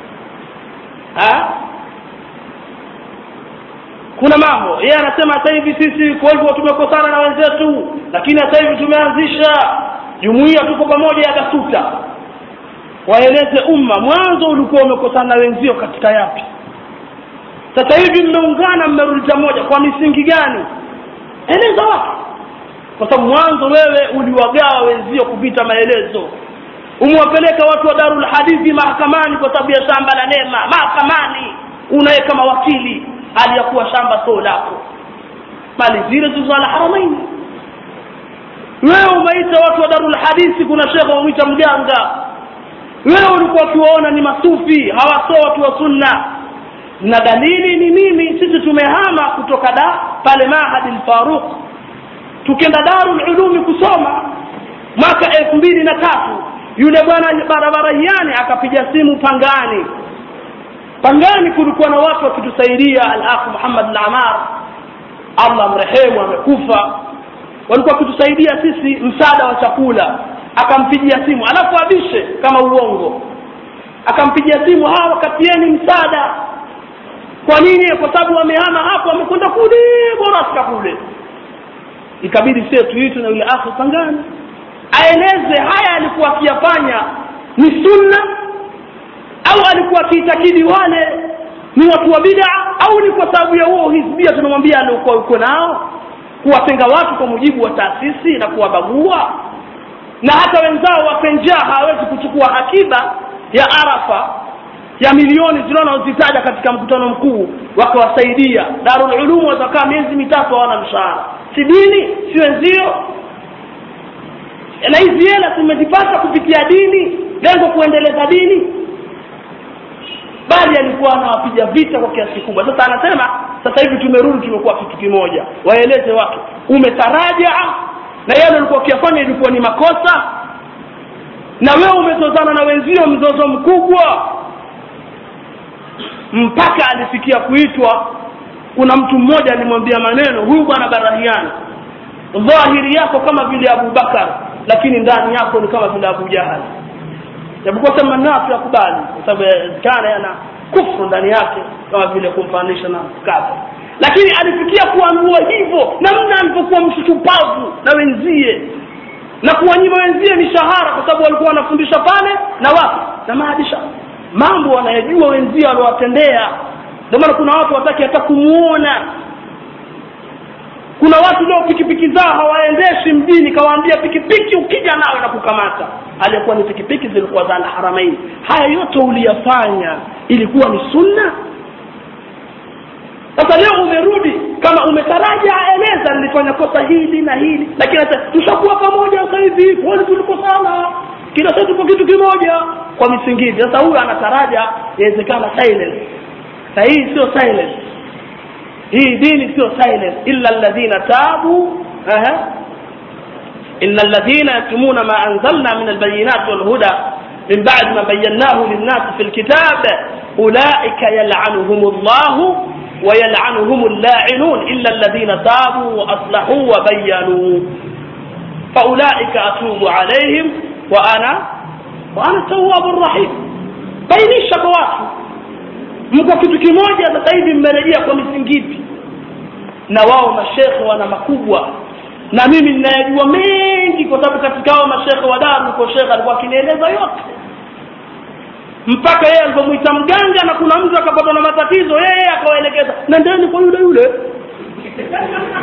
kuna mambo yeye anasema sasa hivi sisi kwa hivyo tumekosana na wenzetu lakini sasa hivi tumeanzisha jumuiya tuko pamoja ya basuta waeleze umma mwanzo ulikuwa umekosana na wenzio katika yapi sasa hivi mmeungana mmerudi pamoja kwa misingi gani eleza watu kwa sababu mwanzo wewe uliwagawa wenzio kupita maelezo umewapeleka watu wa darul hadithi mahakamani kwa sababu ya shamba la neema mahakamani unaye kama wakili aliyakuwa shamba sio lako mali zile zilizo ala haramaini wewe umeita watu wa darul hadithi kuna shekhe wamwita mganga wewe ulikuwa ukiwaona ni masufi hawaso watu wa sunna na dalili ni mimi sisi tumehama kutoka da pale mahadi al-Faruq tukenda Darul Ulumi kusoma mwaka elfu mbili na tatu yule bwana barabara hiani akapiga simu Pangani Pangani kulikuwa na watu wakitusaidia al-akh Muhammad al-Amar Allah mrehemu amekufa walikuwa wakitusaidia sisi msaada wa chakula akampigia simu alafu abishe kama uongo akampigia simu hawa katieni msaada kwa nini kwa sababu wamehama hapo wamekwenda kule bora sika kule ikabidi sisi tuitwe na yule akhi pangani aeleze haya alikuwa akiyafanya ni sunna au alikuwa akiitakidi wale ni watu wa bid'a au ni kwa sababu ya huo hizbia tunamwambia aliokuwa uko nao kuwatenga watu kwa mujibu wa taasisi na kuwabagua na hata wenzao wapenjaa hawawezi kuchukua akiba ya arafa ya milioni zinazozitaja katika mkutano mkuu wakawasaidia darul ulum watakaa miezi mitatu hawana mshahara si dini si wenzio na hizi hela tumezipata kupitia dini lengo kuendeleza dini bali alikuwa anawapiga vita kwa kiasi kikubwa sasa anasema sasa hivi tumerudi tumekuwa kitu kimoja waeleze watu umetaraja na yale ulikuwa ukiyafanya ilikuwa ni makosa na wewe umezozana na wenzio mzozo mkubwa mpaka alifikia kuitwa kuna mtu mmoja alimwambia maneno huyu bwana barahiana dhahiri yako kama vile Abu Bakar lakini ndani yako ni kama vile Abu Jahal japokuwa sema nafu yakubali kwa sababu kana yana kufru ndani yake kama vile kumfanisha na kafir lakini alifikia kuamua hivyo namna alipokuwa mshupavu na wenzie na kuwanyima wenzie mishahara kwa sababu walikuwa wanafundisha pale na wapi na maadisha mambo wanayajua wenzie waliowatendea ndio maana kuna watu wataki hata kumuona kuna watu leo pikipiki zao hawaendeshi mjini kawaambia pikipiki ukija nawe na kukamata aliyekuwa ni pikipiki zilikuwa za haramaini haya yote uliyafanya ilikuwa ni sunna sasa leo umerudi kama umetaraja eleza nilifanya kosa hili na hili lakini sasa tushakuwa pamoja sasa hivi kwani tulikosana kila sasa tuko kitu kimoja kwa misingi hivi sasa huyu anataraja inawezekana silence na hii sio silence hii dini sio silence illa alladhina tabu aha إن الذين يكتمون ما أنزلنا من البينات والهدى من بعد ما بيناه للناس في الكتاب أولئك يلعنهم الله ويلعنهم اللاعنون إلا الذين تابوا وأصلحوا وبينوا فأولئك أتوب عليهم وأنا وأنا التواب الرحيم bainisha kwa watu mko kitu kimoja sasa hivi mmerejea kwa misingipi na wao mashekhe wana makubwa na mimi ninayajua mengi kwa sababu katika hao mashekhe wa daru kwa shekhe alikuwa akinieleza yote mpaka yeye alipomwita mganga na kuna mtu akapatwa na matatizo yeye akawaelekeza nendeni kwa yule yule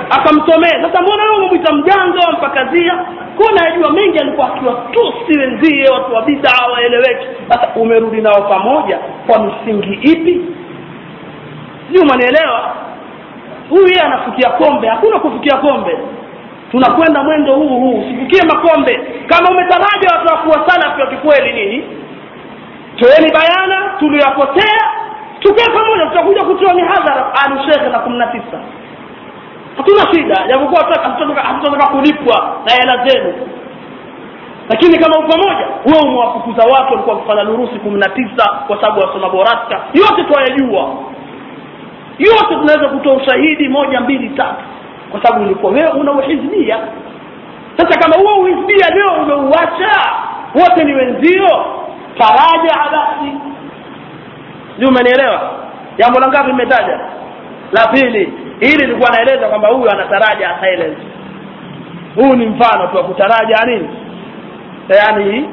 akamsomea sasa mbona wewe umemwita mjanga wampakazia kuna najua mengi alikuwa akiwatusi wenzie watu wa bidaa waeleweki sasa umerudi nao pamoja kwa misingi ipi sijui umanielewa huyu yeye anafukia kombe hakuna kufukia kombe tunakwenda mwendo huu huu usifukie makombe kama umetaraja watu wakuwa salafi wa kikweli nini toeni bayana tuliyopotea tukae pamoja tutakuja kutoa mihadhara alushekhe na kumi na tisa hatuna shida japokuwa hatutataka kulipwa na hela zenu lakini kama upamoja wewe umewafukuza watu walikuwa wakifanya durusi kumi na tisa kwa sababu wasoma boraska yote twayajua yote tunaweza kutoa ushahidi moja mbili tatu kwa sababu ulikuwa wewe una uhizbia sasa kama huo uhizbia leo umeuacha wote ni wenzio faraja basi sijui umenielewa jambo la ngapi nimetaja la pili hili nilikuwa naeleza kwamba huyu anataraja silence huu ni mfano tu wa kutaraja nini yaani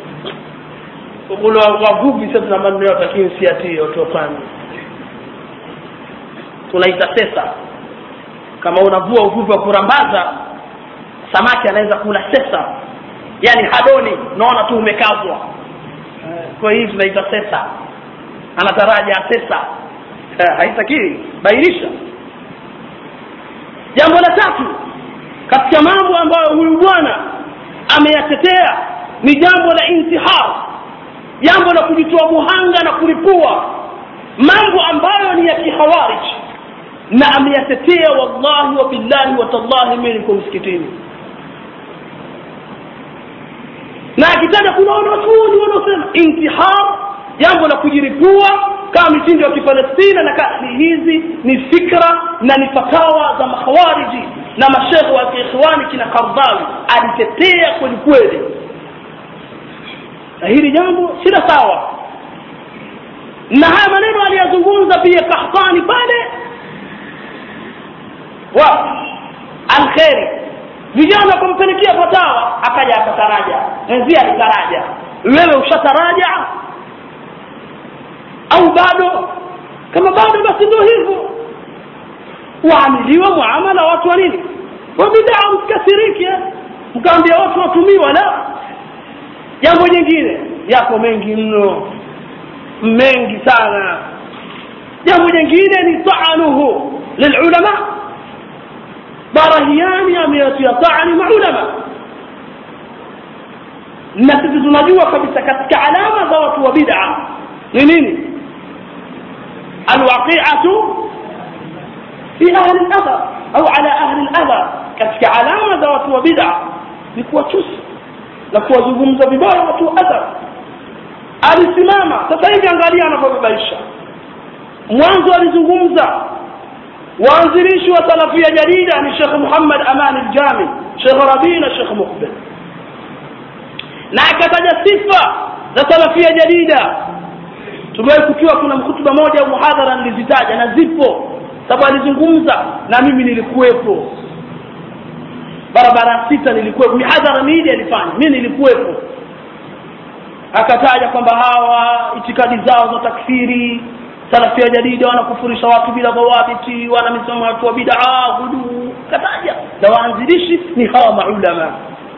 wavuvi sasa na maneno yote lakini siatie watuwafanye tunaita sesa kama unavua uvuvi wa kurambaza samaki anaweza kula sesa yani hadoni naona tu umekazwa kwa hii tunaita sesa anataraja sesa haitakii bainisha jambo la tatu katika mambo ambayo huyu bwana ameyatetea ni jambo la intihar jambo la kujitoa muhanga na kulipua mambo ambayo ni ya kihawarij na ameyatetea wallahi wa billahi wa tallahi mimi niko msikitini na akitaja kuna wanachuoni wanaosema intihar jambo la kujiripua kama mitindo ya kipalestina na kasi hizi ni fikra na ni fatawa za makhawariji na mashekhe wa kiikhwani kina kardawi alitetea kweli kweli na hili jambo sila sawa na haya maneno aliyazungumza pia kahtani pale wa alkheri vijana kumpelekea fatawa akaja akataraja mwenzie alitaraja wewe ushataraja au bado kama bado basi ndio hivyo waamiliwa muamala watu wa nini wa bidaa msikasirike mkaambia watu watumiwa la jambo jingine yako mengi mno mengi sana jambo jingine ni taanuhu lilulama barahiani ameyatia taani maulama na sisi tunajua kabisa katika alama za watu wa bid'a ni nini alwaqi'atu fi ahli al-athar au ala ahli al-athar katika alama za watu wa bid'a ni kuwatusi na kuwazungumza vibaya watu wa athar alisimama sasa hivi angalia anavyobabaisha mwanzo alizungumza waanzilishi wa salafia jadida ni Sheikh Muhammad Aman al-Jami Sheikh Rabi na Sheikh Muqbil na akataja sifa za salafia jadida tumewahi kukiwa kuna mkutuba moja au muhadhara nilizitaja na zipo sababu alizungumza na mimi nilikuwepo barabara sita nilikuwepo mihadhara miili alifanya mimi nilikuwepo akataja kwamba hawa itikadi zao za takfiri salafia jadida wanakufurisha watu bila dhawabiti wana misomo watu wa bid'a hudu kataja na waanzilishi ni hawa maulama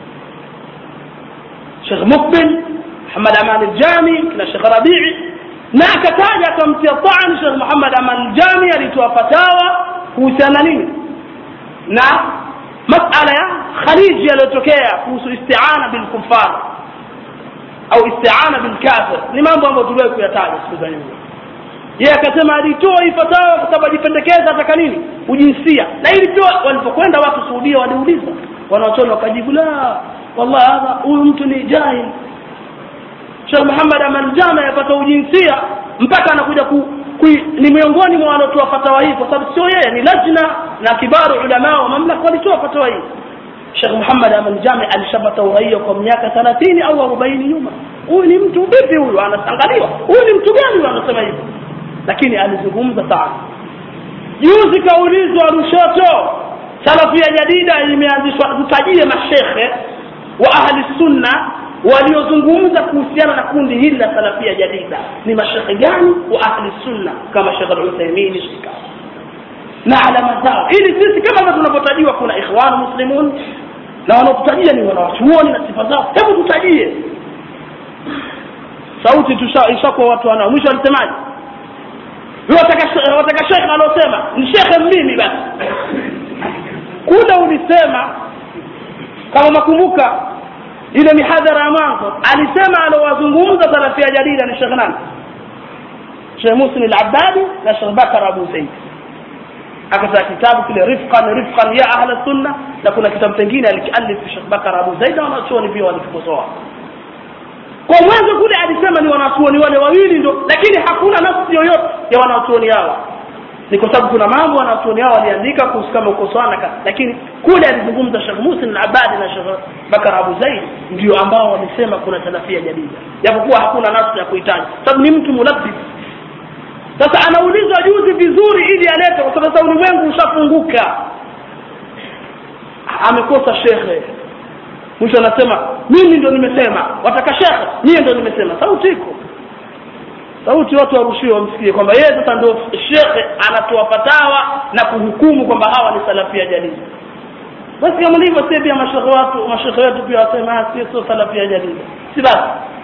Sheikh Mukbil Muhammad Aman al-Jami na Sheikh Rabi'i na akataja akamtia taan Sheikh Muhammad Aman al-Jami alitoa fatawa kuhusiana nini na masala ya Khaliji yaliyotokea kuhusu isti'ana bil kuffar au isti'ana bil kafir ni mambo ambayo tuliwahi kuyataja siku za nyuma yeye akasema alitoa hii fatawa kwa sababu ajipendekeza ataka nini ujinsia na ili pia walipokwenda watu Saudia waliuliza wanaochoni wakajibu la wallahi hadha huyu mtu ni jahil Sheikh Muhammad Aman Jama yapata ujinsia mpaka anakuja ku, ku, ni miongoni mwa wanaotoa fatawa hii kwa sababu sio yeye ni lajna na kibaru ulama wa mamlaka walitoa fatawa hii Sheikh Muhammad Aman Jami alishapata uraia kwa miaka 30 au 40 nyuma huyu ni mtu vipi huyu anasangaliwa huyu ni mtu gani huyu anasema hivi lakini alizungumza sana juzi kaulizwa Lushoto salafia jadida imeanzishwa tutajie mashekhe wa ahli sunna waliozungumza kuhusiana na kundi hili la salafia jadida ni mashekhe gani wa ahli sunna kama Sheikh Al-Uthaymeen Shika na alama zao ili sisi kama vile tunavyotajiwa kuna ikhwanu muslimun na wanaotutajia ni wanawachuoni na sifa zao hebu tutajie sauti tusha ishakuwa watu wanao mwisho alisemaje wataka wataka shekhe alosema ni shekhe mimi basi kule ulisema kama makumbuka ile mihadhara ya mwanzo alisema alowazungumza salafia jadida ni shekhe nani shekh muslim al-abbadi na shekh bakar abu zaid akatoa kitabu kile rifqan rifqan ya ahla sunna na kuna kitabu kingine alikialif shekh bakar abu zaid na wanachuoni pia walikikosoa kwa mwanzo kule alisema ni wanachuoni wale wawili ndo lakini hakuna nafsi yoyote ya wanachuoni hawa ni kwa sababu kuna mambo wanachuoni hao waliandika kuhusu kama ukosoana lakini kule alizungumza Sheikh Muslim al-Abadi na Sheikh Bakar Abu Zaid ndio ambao wamesema kuna salafia jadida japokuwa hakuna nafsi ya kuhitaji sababu ni mtu mulabbis sasa anaulizwa juzi vizuri ili alete kwa sababu sasa ulimwengu ushafunguka amekosa shekhe mwisho anasema mimi ndo nimesema wataka shekhe mimi ndo nimesema sauti iko sauti watu warushiwe wamsikie kwamba yeye sasa ndio shekhe anatoa fatawa na kuhukumu kwamba hawa ni salafia jadidi basi kama ndivyo sisi pia mashekhe watu mashekhe wetu pia wasema sisi sio salafia jadidi si basi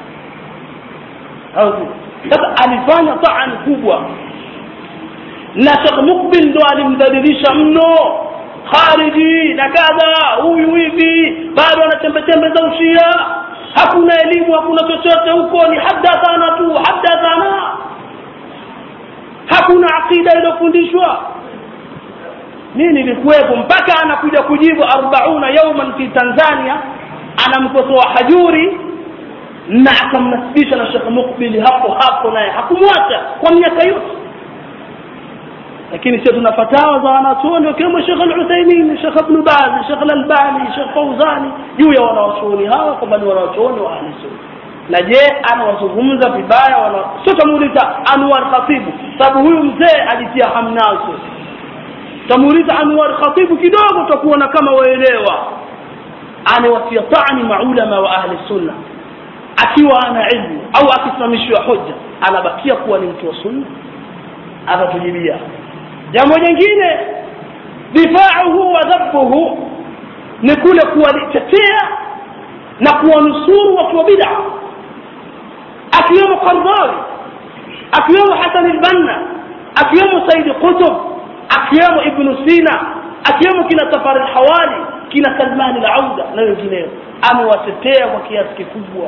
au sasa alifanya taan kubwa na Sheikh Mukbil ndo alimdhalilisha mno khariji na kadha huyu hivi bado ana chembe chembe za ushia hakuna elimu hakuna chochote huko ni hadathana tu hadathana hakuna akida iliyofundishwa mimi nilikuwepo mpaka anakuja kujibu 40 yauman fi Tanzania anamkosoa hajuri na akamnasibisha na Sheikh Mukbil hapo hapo naye hakumwacha kwa miaka yote lakini sio tuna fatawa za wanachuoni wakiwemo Sheikh Al-Uthaymeen, Sheikh Ibn Baz, Sheikh Al-Albani, Sheikh Fauzani juu ya wanachuoni hawa kwamba ni wanachuoni wa ahli sunna. Na je, anawazungumza vibaya wana sio tamuuliza Anwar Khatibu, sababu huyu mzee alitia hamnazo. Tamuuliza Anwar Khatibu kidogo utakuona kama waelewa. Anawatia tani maulama wa ahli sunna akiwa ana ilmu au akisimamishiwa hoja anabakia kuwa ni mtu wa sunna atatujibia jambo jingine difauhu wa dhabbuhu ni kule kuwalitetea na kuwanusuru watu wa bid'a akiwemo Qardawi akiwemo Hasan al-Banna akiwemo Said Qutb akiwemo Ibn Sina akiwemo kina Safar al-Hawali kina Salman al-Auda na wengineo amewatetea kwa kiasi kikubwa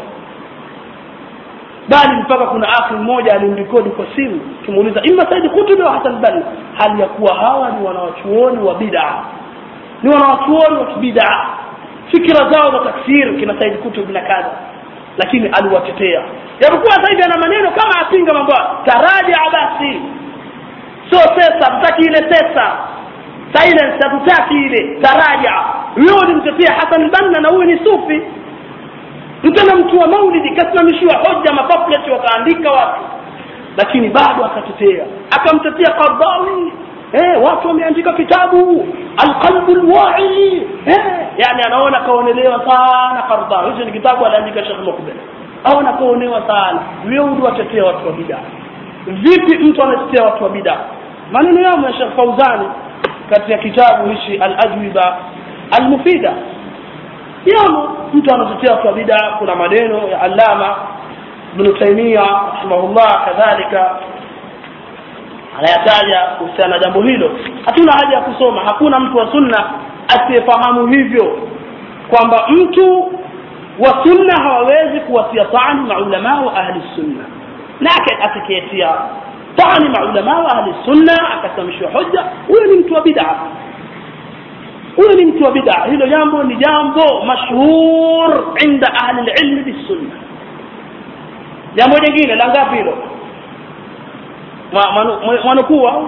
bali mpaka kuna akhi mmoja alimrekodi kwa simu kimuuliza imma Said Qutb au Hasan Banna hali ya kuwa hawa ni wanawachuoni wa bid'a ni wanawachuoni wa bid'a fikra zao za takfir kina Said Qutb na kadha lakini aliwatetea japokuwa sasa hivi ana maneno kama apinga mambo taraja basi sio sesa tutaki ile sesa silence hatutaki ile taraja wewe ulimtetea Hasan Banna na huyu ni sufi mtana mtu wa maulidi kasimamishiwa hoja mapamphlet wakaandika watu lakini bado akatetea akamtetea Qardawi eh watu wameandika kitabu alqalbu alwa'i eh yani anaona kaonelewa sana Qardawi hicho ni kitabu aliandika Sheikh Mukbil aona kaonewa sana wewe watetea watu wa bid'a vipi mtu anatetea watu wa bid'a maneno yao ya Sheikh Fauzani katika kitabu hichi al-ajwiba al-mufida yamo mtu anatetea kwa bid'a kuna maneno ya Allama Ibn Taymiyyah rahimahullah kadhalika anayataja kuhusiana na jambo hilo hatuna haja ya kusoma hakuna mtu wa sunna asiyefahamu hivyo kwamba mtu wa sunna hawawezi kuwatia tani maulama wa ahli sunna na atakayetia tani maulama wa ahli sunna akasamishwa hoja huyo ni mtu wa bid'a huyo ni mtu wa bid'a hilo jambo ni jambo mashhur inda ahli alilm bisunna jambo jingine la ngapi hilo mwanukuu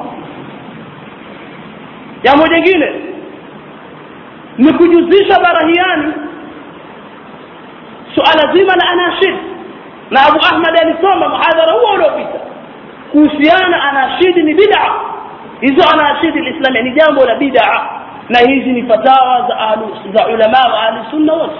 jambo jingine ni kujuzisha barahiani suala zima la anashid na Abu Ahmad alisoma muhadhara huo uliopita kuhusiana anashidi ni bid'a hizo anashidi alislamia ni jambo la bid'a na hizi ni fatawa za ahlu za ulama wa ahli sunna wote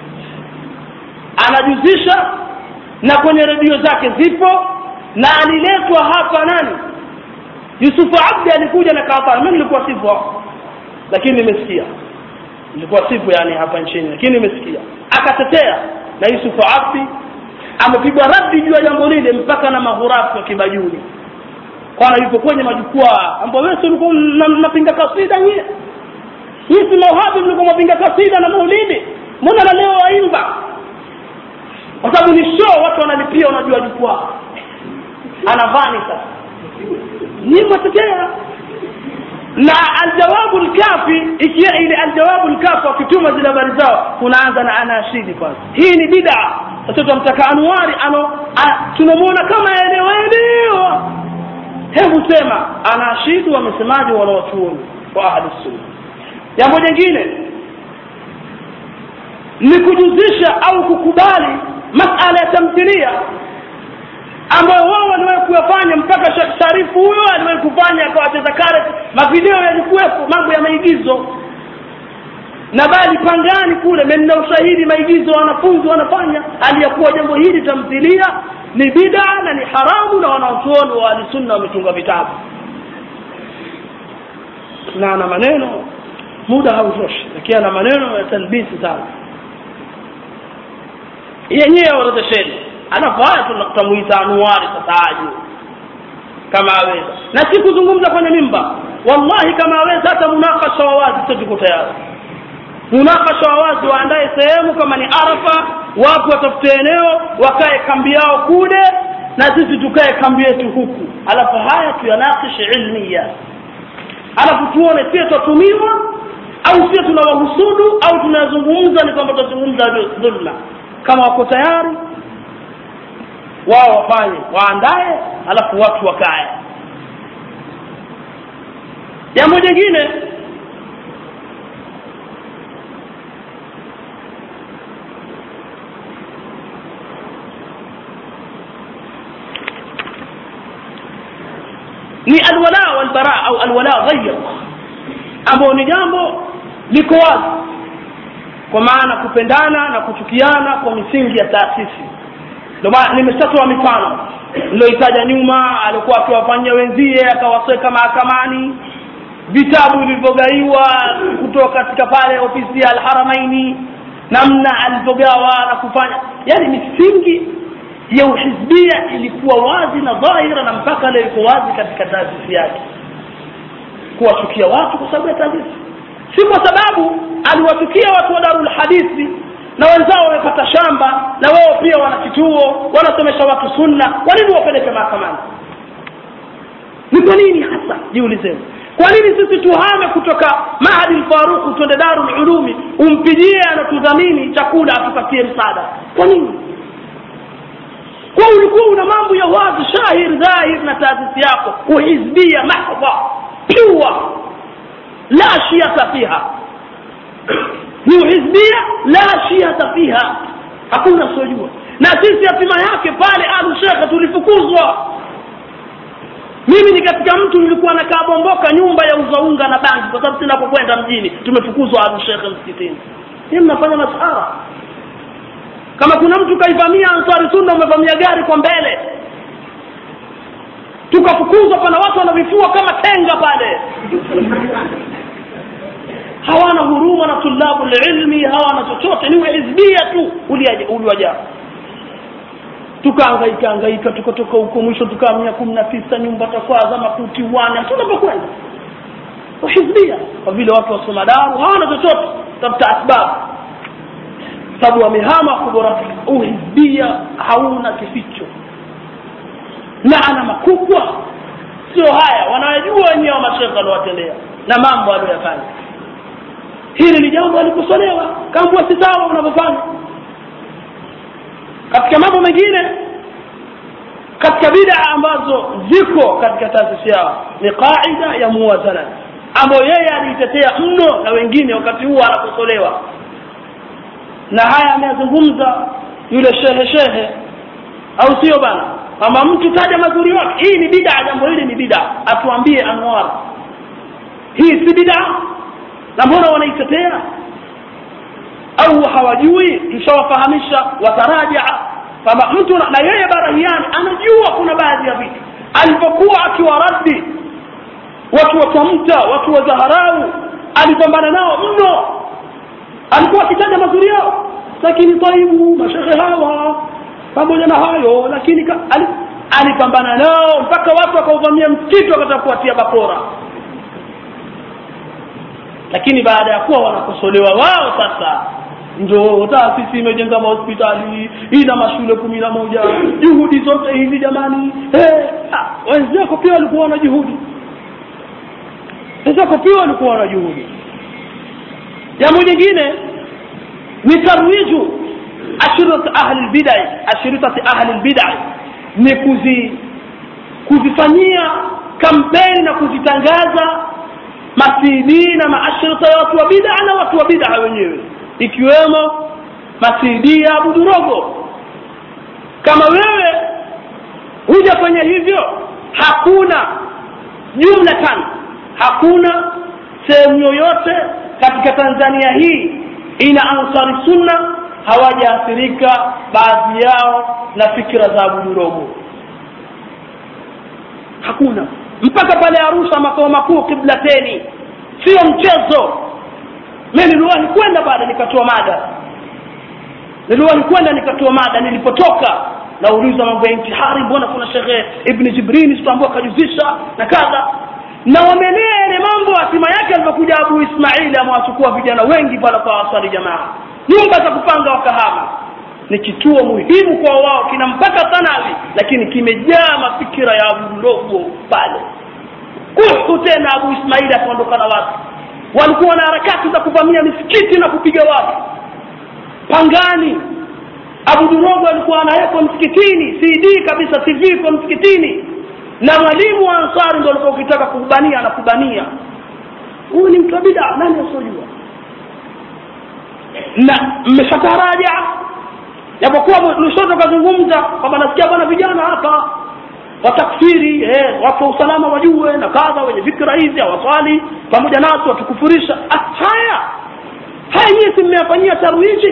anajuzisha na kwenye redio zake zipo na aliletwa hapa nani yusufu abdi alikuja na kaatari mi nilikuwa sipo lakini nimesikia nilikuwa sipo yani hapa nchini lakini nimesikia akatetea na yusufu abdi amepigwa radi juu ya jambo lile mpaka na mahurafu wa kibajuni kwana yupo kwenye majukwaa ambao wewe ulikuwa mnapinga kasida nyie nyie si mauhabi mlikuwa mnapinga kasida na maulidi mbona na leo waimba kwa sababu ni show watu wanalipia unajua jukwaa anavani sasa nyie mwatetea na aljawabu lkafi ikiwa ile aljawabu lkafi wakituma zile habari zao kunaanza na anashidi kwanza hii ni bidaa sasa tunamtaka anuari ano tunamwona kama elewaelewa hebu sema anashidu wamesemaji wanawachuoni wa ahli sunna jambo jingine ni kujuzisha au kukubali masala ya tamthilia ambayo wao waliwahi kuyafanya mpaka Sheikh Sharifu huyo aliwahi kufanya akawacheza kare mavideo yalikuwepo mambo ya maigizo na bali pangani kule mna ushahidi maigizo wanafunzi wanafanya aliyakuwa jambo hili tamthilia ni bid'a na ni haramu na wanaochuoni wa ahlisunna wametunga vitabu na ana maneno muda hautoshi lakini ana maneno ya talbisi sana yenyewe orodhesheni alafu haya tunakutamuita anuari sasa aje kama aweza na si kuzungumza kwenye mimba wallahi kama aweza hata munakasha wa wazi sio tuko tayari munakasha wa wazi waandae sehemu kama ni arafa watu watafute eneo wakae kambi yao kule na sisi tukae kambi yetu huku alafu haya tuyanakishi ilmiya alafu tuone sie twatumiwa au sie tunawahusudu au tunazungumza ni kwamba tutazungumza dhulma kama wako tayari wao wafanye waandae alafu watu wakae jambo jingine ni alwala walbara au alwala ghayr ambao ni jambo liko wazi kwa maana kupendana na kuchukiana kwa misingi ya taasisi ndio maana nimeshatoa mifano niloitaja nyuma alikuwa akiwafanyia wenzie akawasweka mahakamani vitabu vilivyogaiwa kutoka katika pale ofisi ya alharamaini namna alivyogawa na kufanya yani misingi ya uhizbia ilikuwa wazi na dhahira na mpaka leo iko wazi katika taasisi yake kuwachukia watu kwa sababu ya taasisi si kwa sababu aliwachukia watu wa darul hadithi na wenzao wamepata shamba na wao pia wana kituo wanasomesha watu sunna kwa nini wapeleke mahakamani ni kwa nini hasa jiulizeni kwa nini sisi tuhame kutoka mahadi lfaruku twende darul ulumi umpigie anatudhamini chakula atupatie msaada kwa nini kwa ulikuwa una mambo ya wazi shahir dhahir na taasisi yako uhizbia mahdha pure la shiata fiha ni uhizbia la shiata fiha hakuna sojua na sisi hatima yake pale alu shekhe tulifukuzwa mimi ni katika mtu nilikuwa nakaa bomboka nyumba ya uzaunga na bangi kwa sababu sinapokwenda mjini tumefukuzwa alu shekhe msikitini hii mnafanya masara kama kuna mtu kaivamia ansari sunna umevamia gari kwa mbele tukafukuzwa pana watu wanavifua kama tenga pale hawana huruma na tulabu lilmi hawana chochote ni uhizbia tu uliwajaa tukaangaika angaika tukatoka huko mwisho tukaamia kumi na tisa nyumba takwaza makuti wane hatuna pakwenda uhizbia kwa vile watu wasoma daru hawana chochote tafuta asbabu sababu wamehama kubora uhizbia hauna kificho laana makubwa sio haya wanajua wenyewe wa mashekhe waliowatendea na mambo aliyoyafanya hili ni jambo alikosolewa kambua si sawa unavyofanya katika mambo mengine katika bida ambazo ziko katika taasisi yao ni qaida ya muwazana ambayo yeye aliitetea mno na wengine wakati huo anakosolewa na haya ameyazungumza yule shehe shehe au sio bana kwamba mtu taja mazuri wake hii ni bida jambo hili ni bida atuambie anwar hii si bida na mbona wanaitetea au hawajui tushawafahamisha watarajaa kwamba mtu na, na yeye barahiani anajua kuna baadhi ya vitu alipokuwa akiwaradi watu wa tamta watu wa zaharau alipambana nao mno alikuwa akitaja mazuri yao lakini taibu mashehe hawa pamoja na hayo lakini ka, ali, alipambana nao mpaka watu wakauvamia msikiti wakataka kuwatia bakora lakini baada ya kuwa wanakosolewa wao sasa ndio taasisi imejenga mahospitali ina mashule kumi na moja juhudi zote hizi jamani hey, wenzako pia walikuwa na juhudi wenzako pia walikuwa na juhudi jambo jingine ni tarwiju ashirati ahli lbidai ashiritati ahli lbidai ni kuzi kuzifanyia kampeni na kuzitangaza masidi na maashirita ya watu wa bid'a na watu wa bid'a wenyewe ikiwemo masidi ya abudurogo kama wewe hujafanya hivyo hakuna jumlatan hakuna sehemu yoyote katika tanzania hii ina ansari sunna hawajaathirika baadhi yao na fikra za abudurogo hakuna mpaka pale arusha makao makuu kiblateni sio mchezo mi niliwahi kwenda baada nikatoa mada niliwahi kwenda nikatoa mada nilipotoka nauliza mambo ya intihari mbona kuna shekhe ibni jibrini sitaambua akajuzisha na kadha na wamelea yale mambo hatima yake alivyokuja abu ismaili amewachukua vijana wengi pale kwa wasali jamaa nyumba za kupanga wakahama ni kituo muhimu kwa wao kina mpaka thanawi lakini kimejaa mafikira ya abu mdogo pale kuhu tena abu ismaili akaondoka na watu walikuwa na harakati za kuvamia misikiti na kupiga watu pangani abu durogo alikuwa anawekwa msikitini cd kabisa tv iko msikitini na mwalimu wa ansari ndo alikuwa ukitaka kubania na kubania huyu ni mtu wa bida nani asiojua na mmeshataraja japokuwa lushoto kazungumza kwamba nasikia bwana vijana hapa watakfiri eh, watu wa usalama wajue na kadha wenye fikra hizi hawaswali pamoja nasi watukufurisha haya haya nyie si mmeyafanyia tarwiji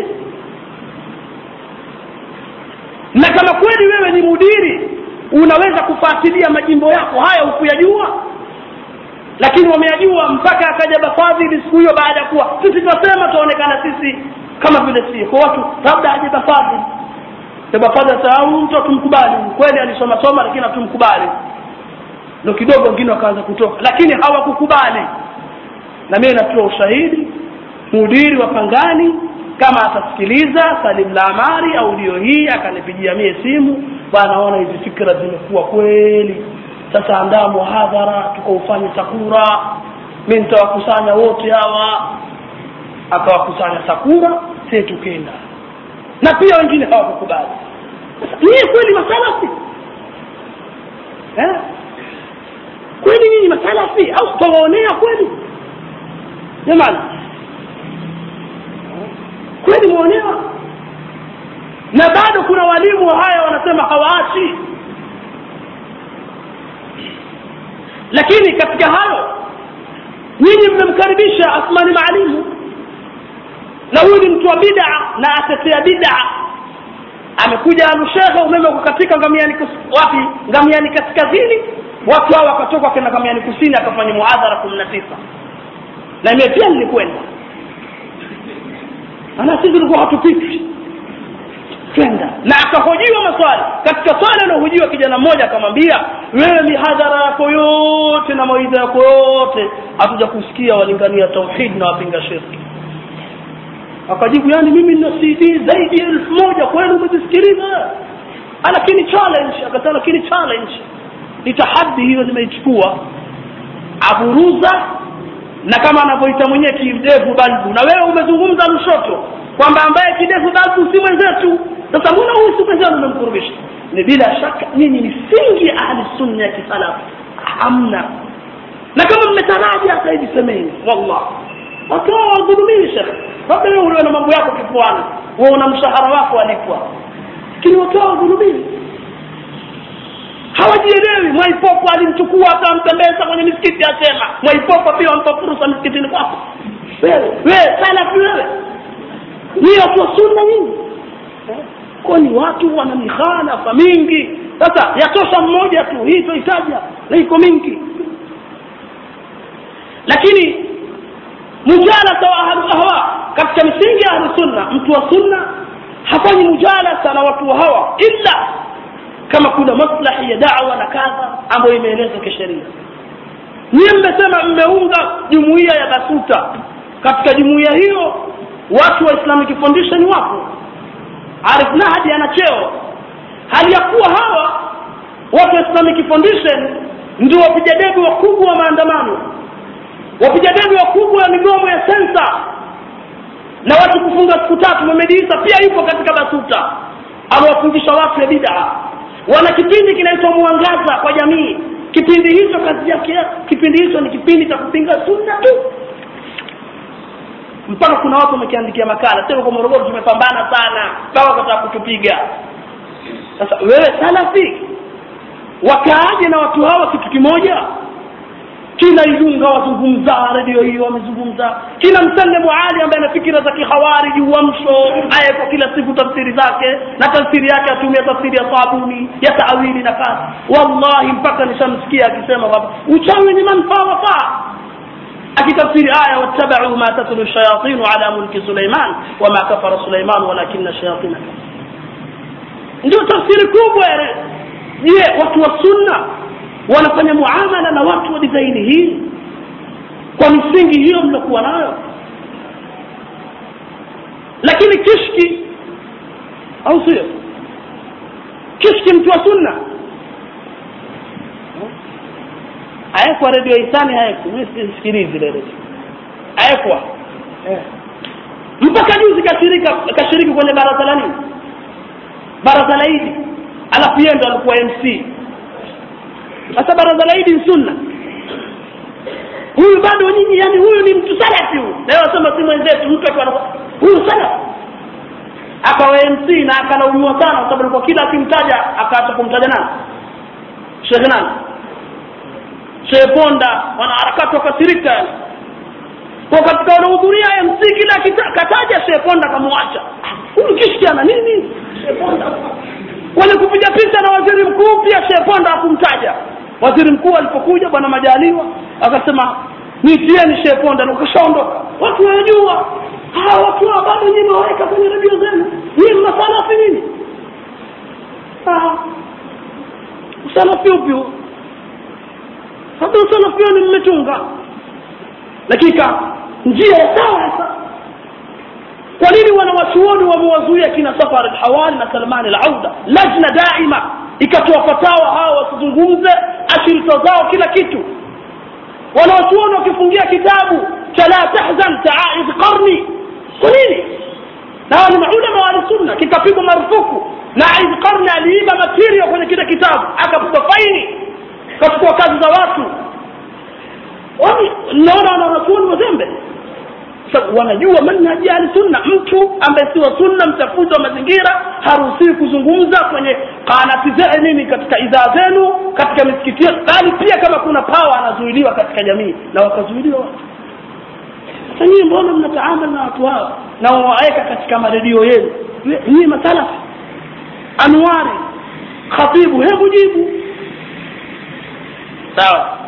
na kama kweli wewe ni mudiri unaweza kufuatilia majimbo yako haya hukuyajua lakini wameyajua mpaka akaja bafadhili siku hiyo baada ya kuwa sisi tunasema tuonekana sisi kama vile si kwa watu labda aje bafadhili bafadhili sasa mtu hatumkubali kweli alisoma soma lakini hatumkubali ndo kidogo wengine wakaanza kutoka lakini hawakukubali na mimi natoa ushahidi mudiri wa pangani kama atasikiliza salim la amari audio hii akanipigia mie simu banaona hizi fikra zimekuwa kweli sasa andaa muhadhara tukaufanye sakura mi nitawakusanya wote hawa akawakusanya sakura sie tukenda na pia wengine hawakukubali niye kweli masalafi eh? kweli nyinyi masalafi au tutawaonea kweli jamani kweli mwaonewa na bado kuna walimu wa haya wanasema hawaachi lakini katika hayo nyinyi mmemkaribisha asmani maalimu na huyu ni mtu wa bid'a na atetea bid'a amekuja alushekhe umeme kukatika ngamiani wapi ngamiani kaskazini watu hao wakatoka kenda ngamiani kusini akafanya muadhara kumi na tisa na mie pia nilikwenda ana sisi tulikuwa hatupiti kwenda na akahojiwa maswali katika swali anahojiwa kijana mmoja akamwambia wewe mihadhara yako yote na mawaidha yako yote hatuja kusikia walingania tauhid na wapinga shirki akajibu yani mimi nina cd zaidi ya elfu moja kweli umezisikiliza lakini challenge akasema lakini challenge ni tahadi hiyo nimeichukua aburuza na kama anavyoita mwenyewe kidevu balbu na wewe umezungumza lushoto kwamba ambaye kidevu balbu si mwenzetu sasa mbona huyu si mwenzenu umemkurubisha ni bila shaka nyinyi ni singi ya ahli sunna ya kisalafu hamna na kama mmetaraja hata hivi semeni wallah watoa wadhulumini shekhe labda wewe uliwe na mambo yako kifuani wewe una mshahara wako alipwa lakini watoa wadhulumini hawajielewi mwaipopo alimchukua akamtembeza kwenye misikiti asema mwaipopo pia wampa fursa misikitini kwako wewe wewe salafi wewe ni watu wa sunna nyinyi kwani watu wana mikhalafa mingi sasa yatosha mmoja tu hii toitaja na iko mingi lakini mujalasa wa ahlu ahwa katika misingi ya ahlu sunna mtu wa sunna hafanyi mujalasa na watu wa hawa illa kama kuna maslahi ya dawa na kadha ambayo imeelezwa kisheria nyie mmesema mmeunga jumuiya ya basuta katika jumuiya hiyo watu wa islamic foundation wapo arif nahdi ana cheo hali ya kuwa hawa watu wa islamic foundation ndio wapiga debe wakubwa wa maandamano wapiga debe wakubwa wa migomo ya sensa na watu kufunga siku tatu Mohamed Isa pia yupo katika basuta amewafundisha watu ya bid'a wana kipindi kinaitwa mwangaza kwa jamii kipindi hicho kazi yake kipindi hicho ni kipindi cha kupinga sunna tu mpaka kuna watu wamekiandikia makala tena kwa Morogoro tumepambana sana mpaka wakataka kutupiga sasa wewe salafi wakaaje na watu hawa kitu kimoja kila Ilunga wazungumza redio hiyo wamezungumza kila msallemu ali ambaye ana fikira za kihawariji uamsho aya kwa kila siku tafsiri zake na tafsiri yake atumia tafsiri ya sabuni ya taawili na kazi wallahi mpaka nishamsikia akisema kwamba uchawi ni manufaa wafaa akitafsiri aya wattabau ma tatlu shayatinu ala mulki suleiman wama kafara suleiman walakina shayatina ndio tafsiri kubwa je watu wa sunna wanafanya muamala na watu wa dizaini hii kwa misingi hiyo mliokuwa nayo lakini kishki au sio kishki mtu wa sunna ayekwa redio hisani hayekwa sikilizi ile redio ayekwa mpaka juzi kashirika kashiriki kwenye baraza la nini baraza la idi alafu yeye ndo alikuwa mc sasa baraza la idi sunna huyu bado nyinyi yani huyu ni mtu salafi huyu leo wasema si mwenzetu mtu akiwa huyu salafi akawa mc na akalaumiwa sana kwa sababu alikuwa kila akimtaja akaacha kumtaja nani shekhe nani shehe ponda wanaharakati wakasirika yani kwa katika wanahudhuria mc kila kataja shehe ponda akamwacha huyu kishki ana nini shehe ponda wale kupiga picha na waziri mkuu pia shehe ponda hakumtaja waziri mkuu alipokuja bwana majaliwa akasema nitieni shehe ponda na ukashaondoka watu wanajua hawa watu hawa bado nyinyi waweka kwenye redio zenu nyinyi masalafi nini usalafi upi huo hata usalafi huo ni mmetunga lakini njia ya sawa sasa kwa nini wanawachuoni wamewazuia kina safar alhawali na salman alauda lajna daima ikatoa fatawa hawa wasizungumze ashirika zao kila kitu wanawachuoni wakifungia kitabu cha la tahzan taaiz qarni kwa nini na wale maulama wa sunna kikapigwa marufuku na aiz qarni aliiba material kwenye kile kitabu akapigwa faini kachukua kazi za watu naona wanawachuoni wazembe wanajua manhaji ya sunna mtu ambaye si wa sunna mtafuzi wa mazingira haruhusiwi kuzungumza kwenye kanati zee nini katika idhaa zenu katika misikiti bali pia kama kuna pawa anazuiliwa katika jamii na wakazuiliwa watu sasa nyinyi mbona mnataamali na watu hawa na wawaweka katika maredio yenu nyinyi masalafi anwari khatibu hebu jibu sawa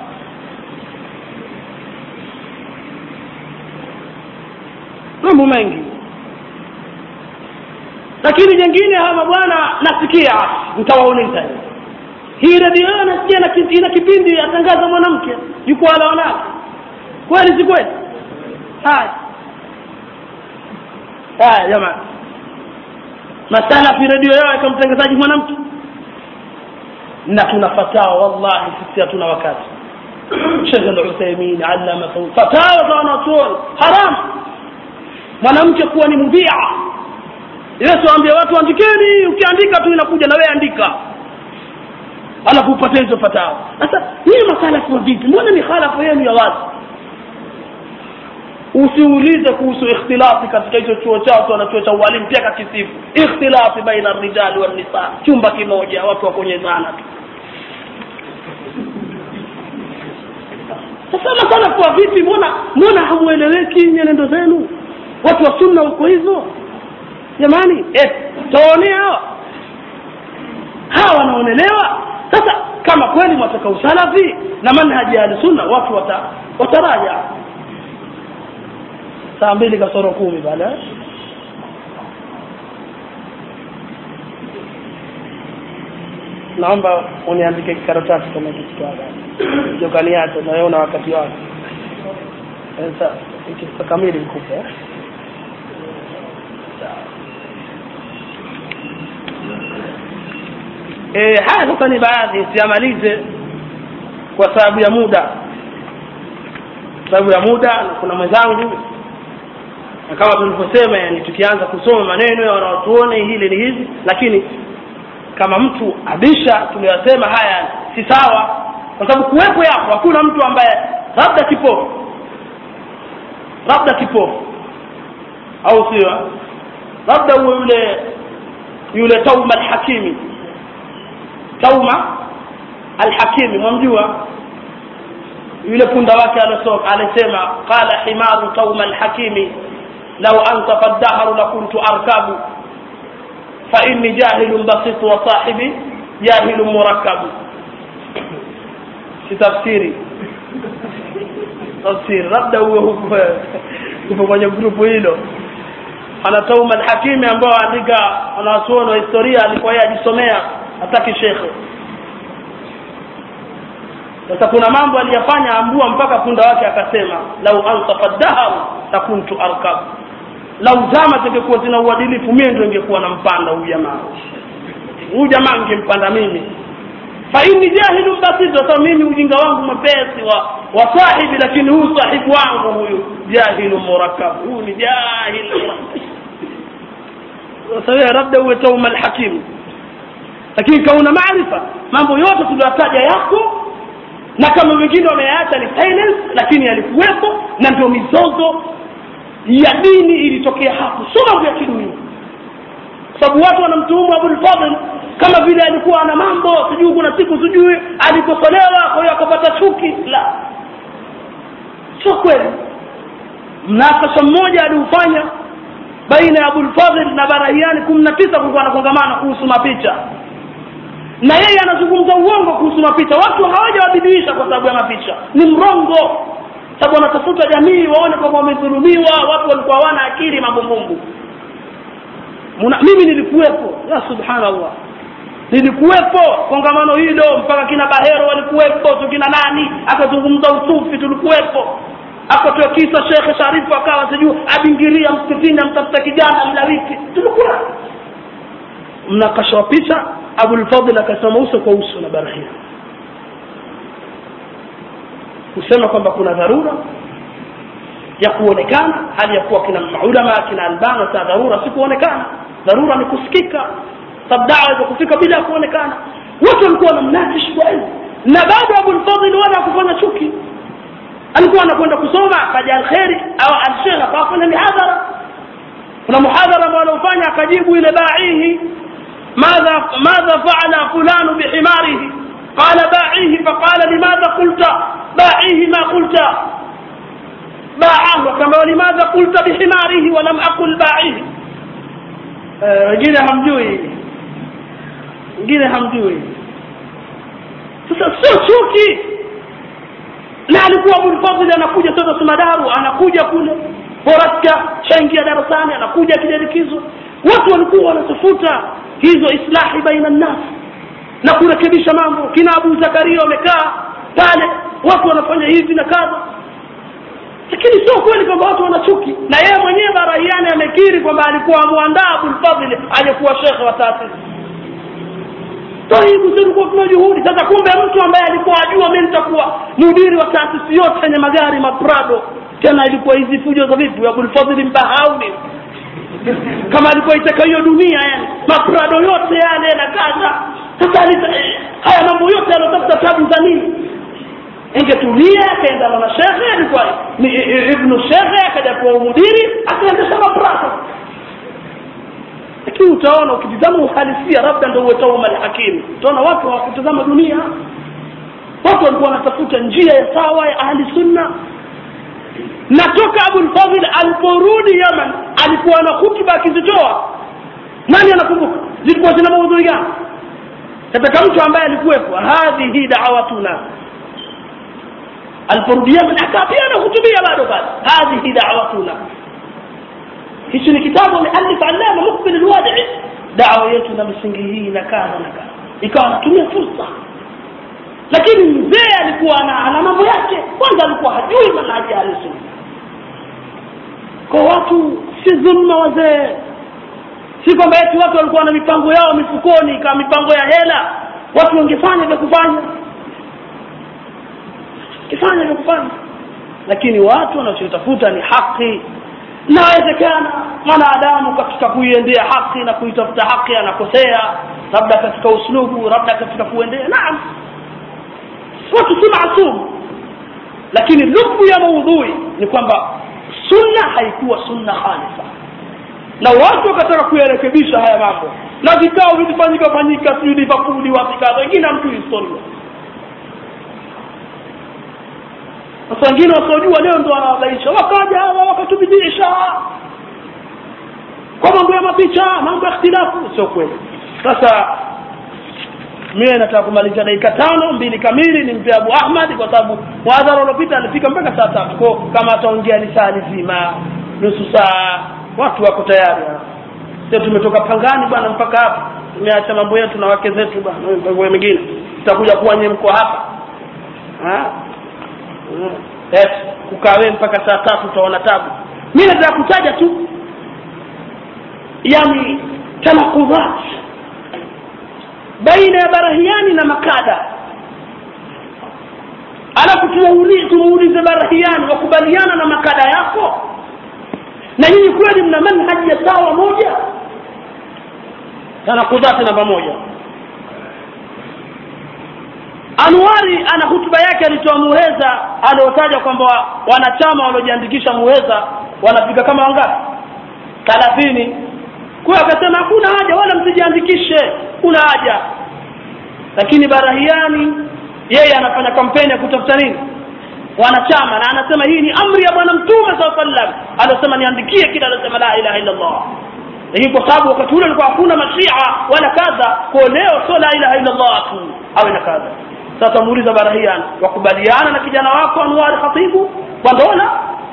mambo mengi lakini jengine hawa mabwana nasikia nitawauliza hii redio yao nasikia ina kipindi atangaza mwanamke jukwaa la wanawake kweli si kweli haya haya jamani masalafi redio yao ika mtangazaji mwanamke na tuna fatawa wallahi sisi hatuna wakati shekh al-uthaymin allama fatawa za wanachuoni haramu mwanamke kuwa ni mudhia yesu aambia watu andikeni ukiandika tu inakuja na wewe andika alafu upate hizo fatawa sasa hii masalafu wa vipi mbona ni khalafu yenu ya wazi usiulize kuhusu ikhtilafi katika hicho chuo chao tu chuo cha ualimu pia kakisifu ikhtilafi baina rijali wan nisa chumba kimoja watu wakonyezana tu sasa masalafu wa vipi mbona mbona hamueleweki nyenendo zenu watu wa sunna wako hivyo jamani eh, tawaonea hawa hawa wanaonelewa sasa kama kweli mwataka usalafi na manhaji ya sunna watu wata wataraja saa mbili kasoro kumi pale eh? naomba uniandike kikaratasi kama kitwaa jokaniacho naona wakati wake sasa ikikamili nikupe eh? e, haya sasa ni baadhi siamalize kwa sababu ya muda sababu ya muda na kuna mwenzangu na kama tulivyosema yani tukianza kusoma maneno ya wanaotuone hili ni hivi lakini kama mtu abisha tuliyosema haya si sawa kwa sababu kuwepo yapo hakuna mtu ambaye labda kipofu labda kipofu au sio labda huwe yule yule tauma alhakimi tauma alhakimi mwamjua yule punda wake alisema qala himaru tauma alhakimi law antafa ad-dahru lakuntu arkabu fa inni jahilun basit wa sahibi jahilun murakkabu si tafsiri tafsiri labda huwe huko upo kwenye grupu hilo ana tauma alhakimi ambao andika wanawachuoni wa historia alikuwa yeye ajisomea hataki shekhe sasa kuna mambo aliyafanya ambua mpaka punda wake akasema lau ansafa dahar takuntu arkab lau zama zingekuwa zina uadilifu mie ndo ingekuwa nampanda huyu jamaa huyu jamaa ngempanda mimi fa inni jahilu basit sasa mimi ujinga wangu mwepesi wa wa sahibi lakini huyu sahibu wangu huyu jahilu murakkab huyu ni jahil sasa labda uwe tauma alhakim lakini kauna maarifa mambo yote tuliyotaja yako na kama wengine wameyaacha ni silence lakini yalikuwepo na ndio mizozo ya dini ilitokea hapo sio mambo ya kidunia sababu watu wanamtuhumu Abul Fadhl kama vile alikuwa ana mambo sijui kuna siku sijui alikosolewa kwa hiyo akapata chuki la sio kweli mnakasha mmoja aliufanya baina ya Abul Fadhl na Barahiani 19 kulikuwa na kongamano kuhusu mapicha na yeye anazungumza uongo kuhusu mapicha watu hawajawadhibihisha kwa sababu ya mapicha ni mrongo sababu wanatafuta jamii waone kwamba wamedhulumiwa watu walikuwa hawana akili mambumbumbu mimi nilikuwepo ya subhanallah nilikuwepo kongamano hilo mpaka kina bahero walikuwepo tukina nani akazungumza usufi tulikuwepo akatoa kisa shekhe sharifu akawa sijui abingiria msikitini amtafuta kijana mlawiti tulikuwa mnakasha picha abulfadl akasema uso kwa uso na barahia kusema kwamba kuna dharura ya kuonekana hali ya kuwa kina maulama kina albana sa dharura si kuonekana dharura ni kusikika sababu dawa za kufika bila ya kuonekana watu walikuwa wanamnakish kwa hiyo na bado abulfadl wala kufanya chuki alikuwa anakwenda kusoma akaja alkheri au alshekh akafanya mihadhara kuna muhadhara ambao anaofanya akajibu ile baihi ماذا ماذا فعل فلان بحماره قال باعيه فقال لماذا قلت باعيه ما قلت باعه كما لماذا قلت بحماره ولم أقل باعيه wengine hamjui wengine hamjui sasa sio chuki na alikuwa abulfadhili anakuja sasa sumadaru anakuja kule boraska chaingia darasani anakuja kijarikizo watu walikuwa wanatafuta hizo islahi baina nnas na kurekebisha mambo kina abu zakaria wamekaa pale watu wanafanya hivi na kadha lakini sio kweli kwamba watu wanachuki na yeye mwenyewe barahiani amekiri kwamba alikuwa amwandaa abulfadhili aliyekuwa shekhe wa taasisi taibu tulikuwa tuna juhudi sasa kumbe mtu ambaye alikuwa ajua mi nitakuwa mudiri wa taasisi yote yenye magari maprado tena ilikuwa hizi fujo za vipi abulfadhili mbahauni kama alikuwa itaka hiyo dunia yani maprado yote yale na kaza sasa haya mambo yote yalotafuta tabu za nini ingetulia akaenda na shekhe alikuwa ibnu shekhe akaja kuwa umudiri akaendesha maprado lakini utaona ukitizama uhalisia labda ndo uwe tauma alhakim utaona watu hawakutazama dunia watu walikuwa wanatafuta njia ya sawa ya ahli sunna na toka abulfadhil aliporudi yaman alikuwa na hutuba akizitoa nani anakumbuka zilikuwa zina maudhui gani katika mtu ambaye alikuwepo hadhihi dawatuna aliporudia akaa pia anahutubia bado pale hadhihi da'watuna hichi ni kitabu amealif allama mukbil alwadi dawa yetu na misingi hii na kadha na kadha ikawa anatumia fursa lakini mzee alikuwa ana ana mambo yake kwanza alikuwa hajui manhaji ya sunna kwa watu si dhulma wazee si kwamba eti watu walikuwa na mipango yao mifukoni kama mipango ya hela watu wangefanya vya kufanya kifanya vya kufanya lakini watu wanachotafuta ni haki inawezekana mwanadamu katika kuiendea haki na kuitafuta haki anakosea labda katika uslubu labda katika kuendea naam watu si maasum lakini lubu ya maudhui ni kwamba sunna haikuwa sunna khalifa na watu wakataka kuyarekebisha haya mambo na vikao vilifanyika fanyika sijui livapuli wapi kadha wengine hamjui historia sasa wengine wasiojua leo ndo wanawabaisha wakaja hawa wakatubidisha kwa mambo ya mapicha mambo ya ikhtilafu sio kweli sasa mimi nataka kumaliza dakika tano mbili kamili nimpe Abu Ahmad kwa sababu mwadhara uliopita alifika mpaka saa tatu kwa kama ataongea ni saa nzima nusu saa watu wako tayari sio tumetoka pangani bwana mpaka hapa tumeacha mambo yetu na wake zetu bwana mambo mengine tutakuja kuwa nyinyi mko hapa ha yes kukaa wewe mpaka saa tatu utaona tabu mimi nataka kutaja tu yani tanakudhat baina ya barahiani na makada alafu tumuulize barahiani wakubaliana na makada yako na nyinyi kweli mna manhaji ya sawa moja tanakudhati namba moja anuari ana hutuba yake alitoa muheza aliotaja kwamba wanachama waliojiandikisha muheza wanafika kama wangapi thalathini kwa akasema hakuna haja wala msijiandikishe kuna haja lakini barahiani yeye anafanya kampeni ya kutafuta nini wanachama na anasema hii ni amri ya bwana mtume saa sallam anasema niandikie kila anasema la ilaha illa allah lakini kwa sababu wakati ule alikuwa hakuna mashia wala kadha kwa leo sio la ilaha illa allah tu awe na kadha sasa muuliza barahian wakubaliana na kijana wako anwari khatibu wandola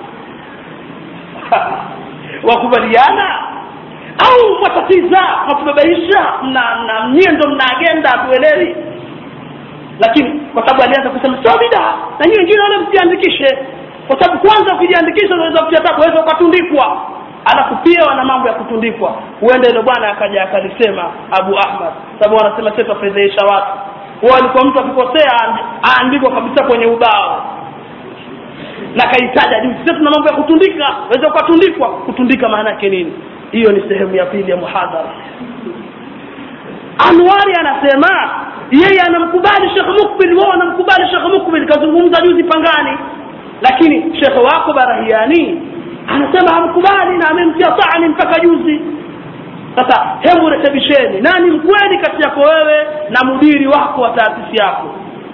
wakubaliana au watatiza watubabaisha na na nyie ndo mna agenda hatuelewi lakini kwa sababu alianza kusema sio bidaa na nyinyi wengine wale msiandikishe kwa sababu kwanza ukijiandikisha unaweza kutia tabu unaweza ukatundikwa alafu pia wana mambo ya kutundikwa huenda ile bwana akaja akalisema Abu Ahmad sababu wanasema sisi tufedhesha watu wao alikuwa mtu akikosea aandikwa kabisa kwenye ubao na kaitaja juu sisi tuna mambo ya kutundika unaweza ukatundikwa kutundika maana yake nini hiyo ni sehemu ya pili ya muhadhara Anwari anasema yeye anamkubali Sheikh Mukbil wao anamkubali Sheikh Mukbil kazungumza juzi pangani lakini Sheikh wako Barahiani anasema hamkubali na amemtia taani mpaka juzi sasa hebu rekebisheni nani mkweli kati yako wewe na mudiri wako wa taasisi yako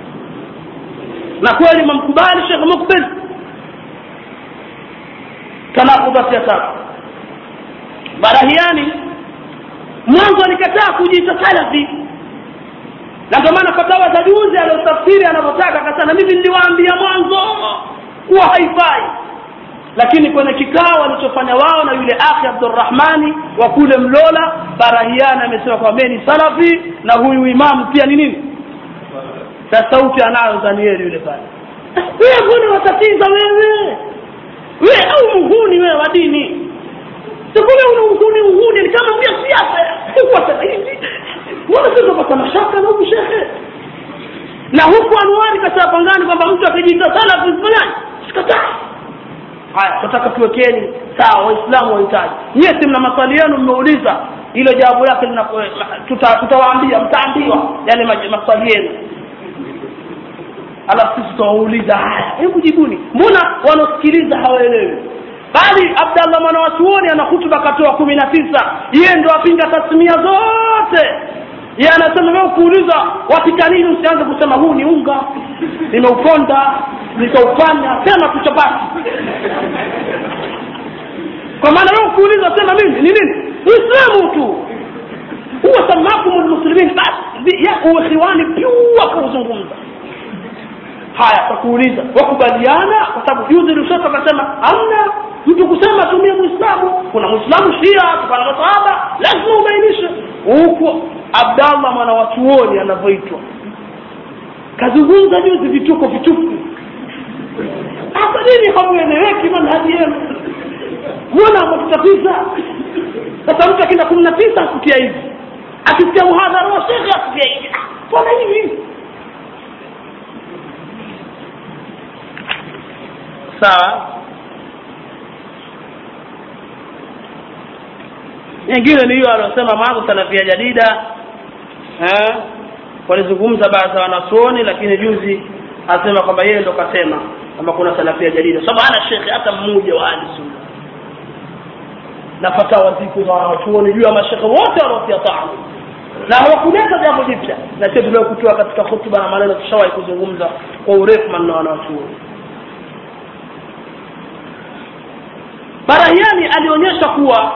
na kweli mamkubali Sheikh Mukbil tanakudhati ya tatu Barahiani mwanzo alikataa kujiita salafi na ndio maana fatawa za juzi aliotafsiri anavyotaka akasema mimi niliwaambia mwanzo kuwa haifai lakini kwenye kikao walichofanya wao na yule akhi Abdurrahmani wa kule Mlola Barahiani amesema kwamba ni salafi na huyu imamu pia ni nini na sauti anayo Danieli yule pale wewe mbona watatiza wewe wewe au muhuni wewe wa dini sikule una uhuni uhuni ni kama vya siasa huko sasa hivi wala sio kwa mashaka na huku shekhe na huku anwari kasema pangani kwamba mtu akijiita salafi mfanyaje sikataa haya tunataka tuwekeni sawa waislamu wahitaji nyie si mna maswali yenu mmeuliza hilo jawabu lake tutawaambia mtaambiwa yale maswali yenu alafu sisi tutawauliza haya hebu jibuni mbona wanaosikiliza hawaelewi bali abdallah mwana wa chuoni ana hutuba katoa kumi na tisa yeye ndo apinga tasmia zote ye anasema wewe kuuliza wapika nini usianze kusema huu ni unga nimeuponda nikaufanya sema tu chapati kwa maana wewe kuuliza sema mimi ni nini uislamu tu huwa samakum lmuslimin basi ya ukhiwani pyua kauzungumza haya takuuliza wakubaliana kwa sababu juzi lushoto akasema amna mtu kusema tumie muislamu kuna muislamu shia tukana masahaba lazima ubainishe huku abdallah mwana watuoni anavyoitwa kazungumza juzi vituko vitupu hasa nini hamueleweki manhaji yenu mbona mwatutatiza sasa mtu akienda kumi na tisa akutia hivi akisikia muhadhara wa shekhe akutia hivi mbona hivi sawa nyingine ni hiyo aliosema mwanzo salafia jadida eh, walizungumza baadhi ya wanazuoni lakini juzi asema kwamba yeye ndo kasema kwamba kuna salafia jadida sababu hana shekhe hata mmoja wa ahli sunna na fatawa ziko za wanachuoni juu ya mashekhe wote wanaotia tamu na hawakuleta jambo jipya na sio tuliokutoa katika hotuba na maneno tushawahi kuzungumza kwa urefu maneno wanachuoni barahiani alionyesha kuwa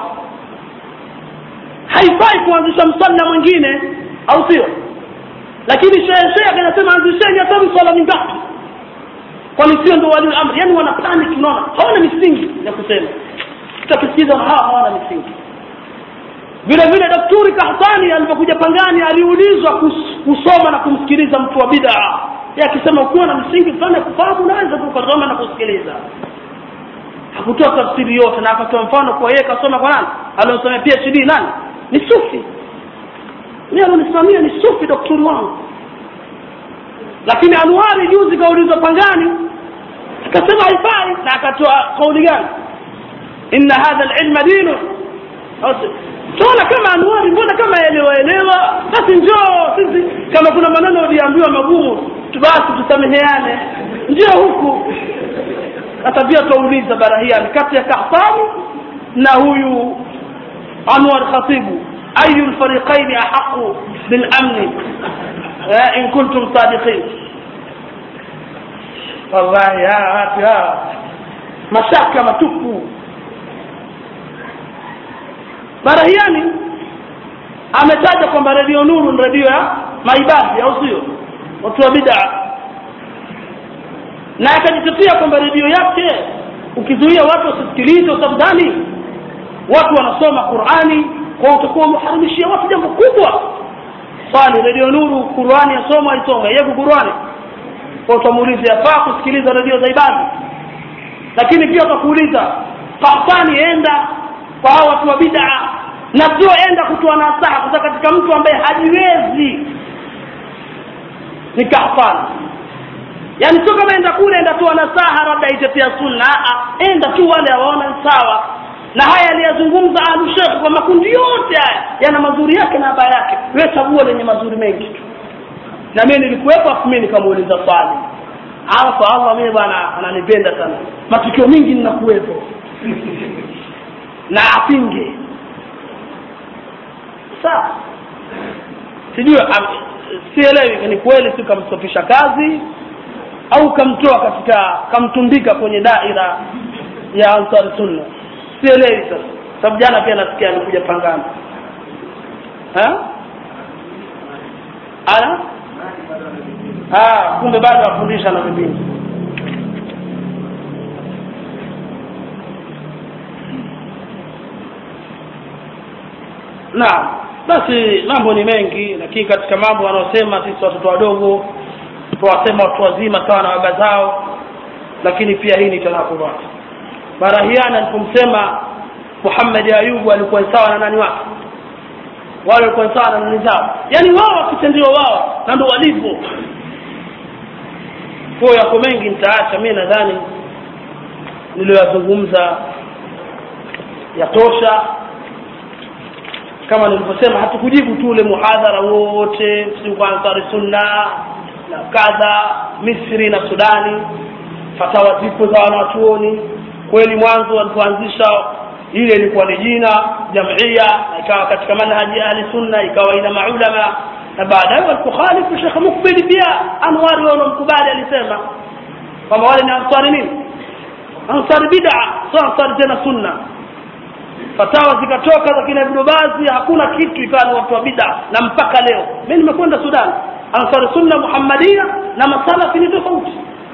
haifai kuanzisha msalla mwingine au sio lakini shehe anasema anzisheni hata msala mingapi kwani sio ndo walio amri yani wana panic unaona hawana misingi ya kusema tutakisikiza hawa hawana misingi vile vile daktari kahtani alipokuja pangani aliulizwa kus- kusoma na kumsikiliza mtu wa bid'a yeye akisema ukiwa na msingi fulani ya kufahamu unaweza kusoma na kusikiliza hakutoa tafsiri yote na akatoa mfano kwa yeye kasoma kwa nani aliosomea PhD nani ni sufi mimi alonisimamia ni sufi daktari wangu lakini anuari juzi kaulizwa pangani akasema haifai na akatoa kauli gani inna hadha alilma dinu tuona kama anuari mbona kama elewa elewa basi njoo sisi kama kuna maneno uliambiwa magumu basi tusameheane njoo huku hata pia tuauliza barahiani kati ya kahtani na huyu anwar khatibu ayu lfariqaini ahaqu bilamni in kuntum sadiqin wallahi watu hawa mashaka matupu barahiani ametaja kwamba redio nuru ni redio ya maibadhi au sio watu wa bidaa na akajitetea kwamba redio yake ukizuia watu wasisikilize usabdani watu wanasoma qurani kwa utakuwa umeharamishia watu jambo kubwa swali redio nuru qurani yasoma aisoma yeko qurani kwa utamuuliza yafaa kusikiliza redio za ibada lakini pia utakuuliza kahtani enda kwa hao watu wa bid'a na sio enda kutoa nasaha kutoka katika mtu ambaye hajiwezi ni kahtani yaani sio kama enda kule enda toa nasaha labda itetea sunna Aa, enda tu wale hawaona sawa na haya aliyazungumza alushekh kwa makundi yote haya yana mazuri yake na baya yake wewe chagua lenye mazuri mengi tu na mimi nilikuwepo afu mimi nikamuuliza swali hapa Allah mimi bwana ananipenda sana matukio mingi ninakuwepo na apinge sawa sijui sielewi ni kweli si kamstopisha kazi au kamtoa katika kamtundika kwenye daira ya ansar sunna sielewi sasa sababu jana pia nasikia amekuja pangana ha ana ah kumbe bado afundisha na vipindi naam basi mambo ni mengi lakini katika mambo wanaosema sisi watoto wadogo tuwasema watu wazima sawa na baba zao lakini pia hii ni tanakubat barahiana alipomsema Muhammad Ayubu alikuwa sawa na nani wake wale walikuwa sawa na nani zao yani wao wakitendiwa wao na ndio walivyo kwa yako mengi nitaacha mimi nadhani niliyozungumza yatosha kama nilivyosema hatukujibu tu ule muhadhara wote si kwa ansari sunna na kadha Misri na Sudani fatawa zipo za wanachuoni kweli mwanzo walipoanzisha ile ilikuwa ni jina jamia na ikawa katika manhaji ahli sunna ikawa ina maulama na baadaye walipokhalifu Sheikh Mukbil pia Anwari wao mkubali alisema kwamba wale ni ansari nini ansari bid'a sio ansari tena sunna fatawa zikatoka za kina Ibn Baz hakuna kitu ikawa ni watu wa bid'a na mpaka leo mimi nimekwenda Sudan ansar sunna muhammadia na masalafi ni tofauti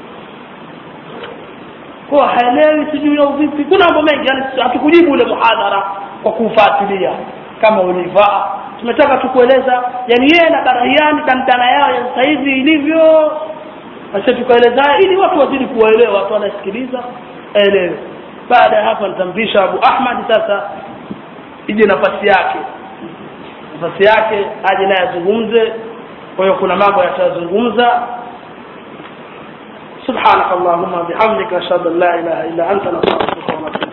kwa haelewi sijui au vipi kuna mambo mengi yani hatukujibu ule muhadhara kwa kufuatilia kama ulivaa tumetaka tukueleza yani yeye na barahiani dandana yao ya sasa hivi ilivyo basi tukaeleza ili watu wazidi kuwaelewa watu wanasikiliza elewe baada ya hapa nitampisha Abu Ahmad sasa ije nafasi yake nafasi yake aje naye azungumze kwa hiyo kuna mambo yatazungumza سبحانك اللهم وبحمدك اشهد ان لا اله الا انت نستغفرك ونتوب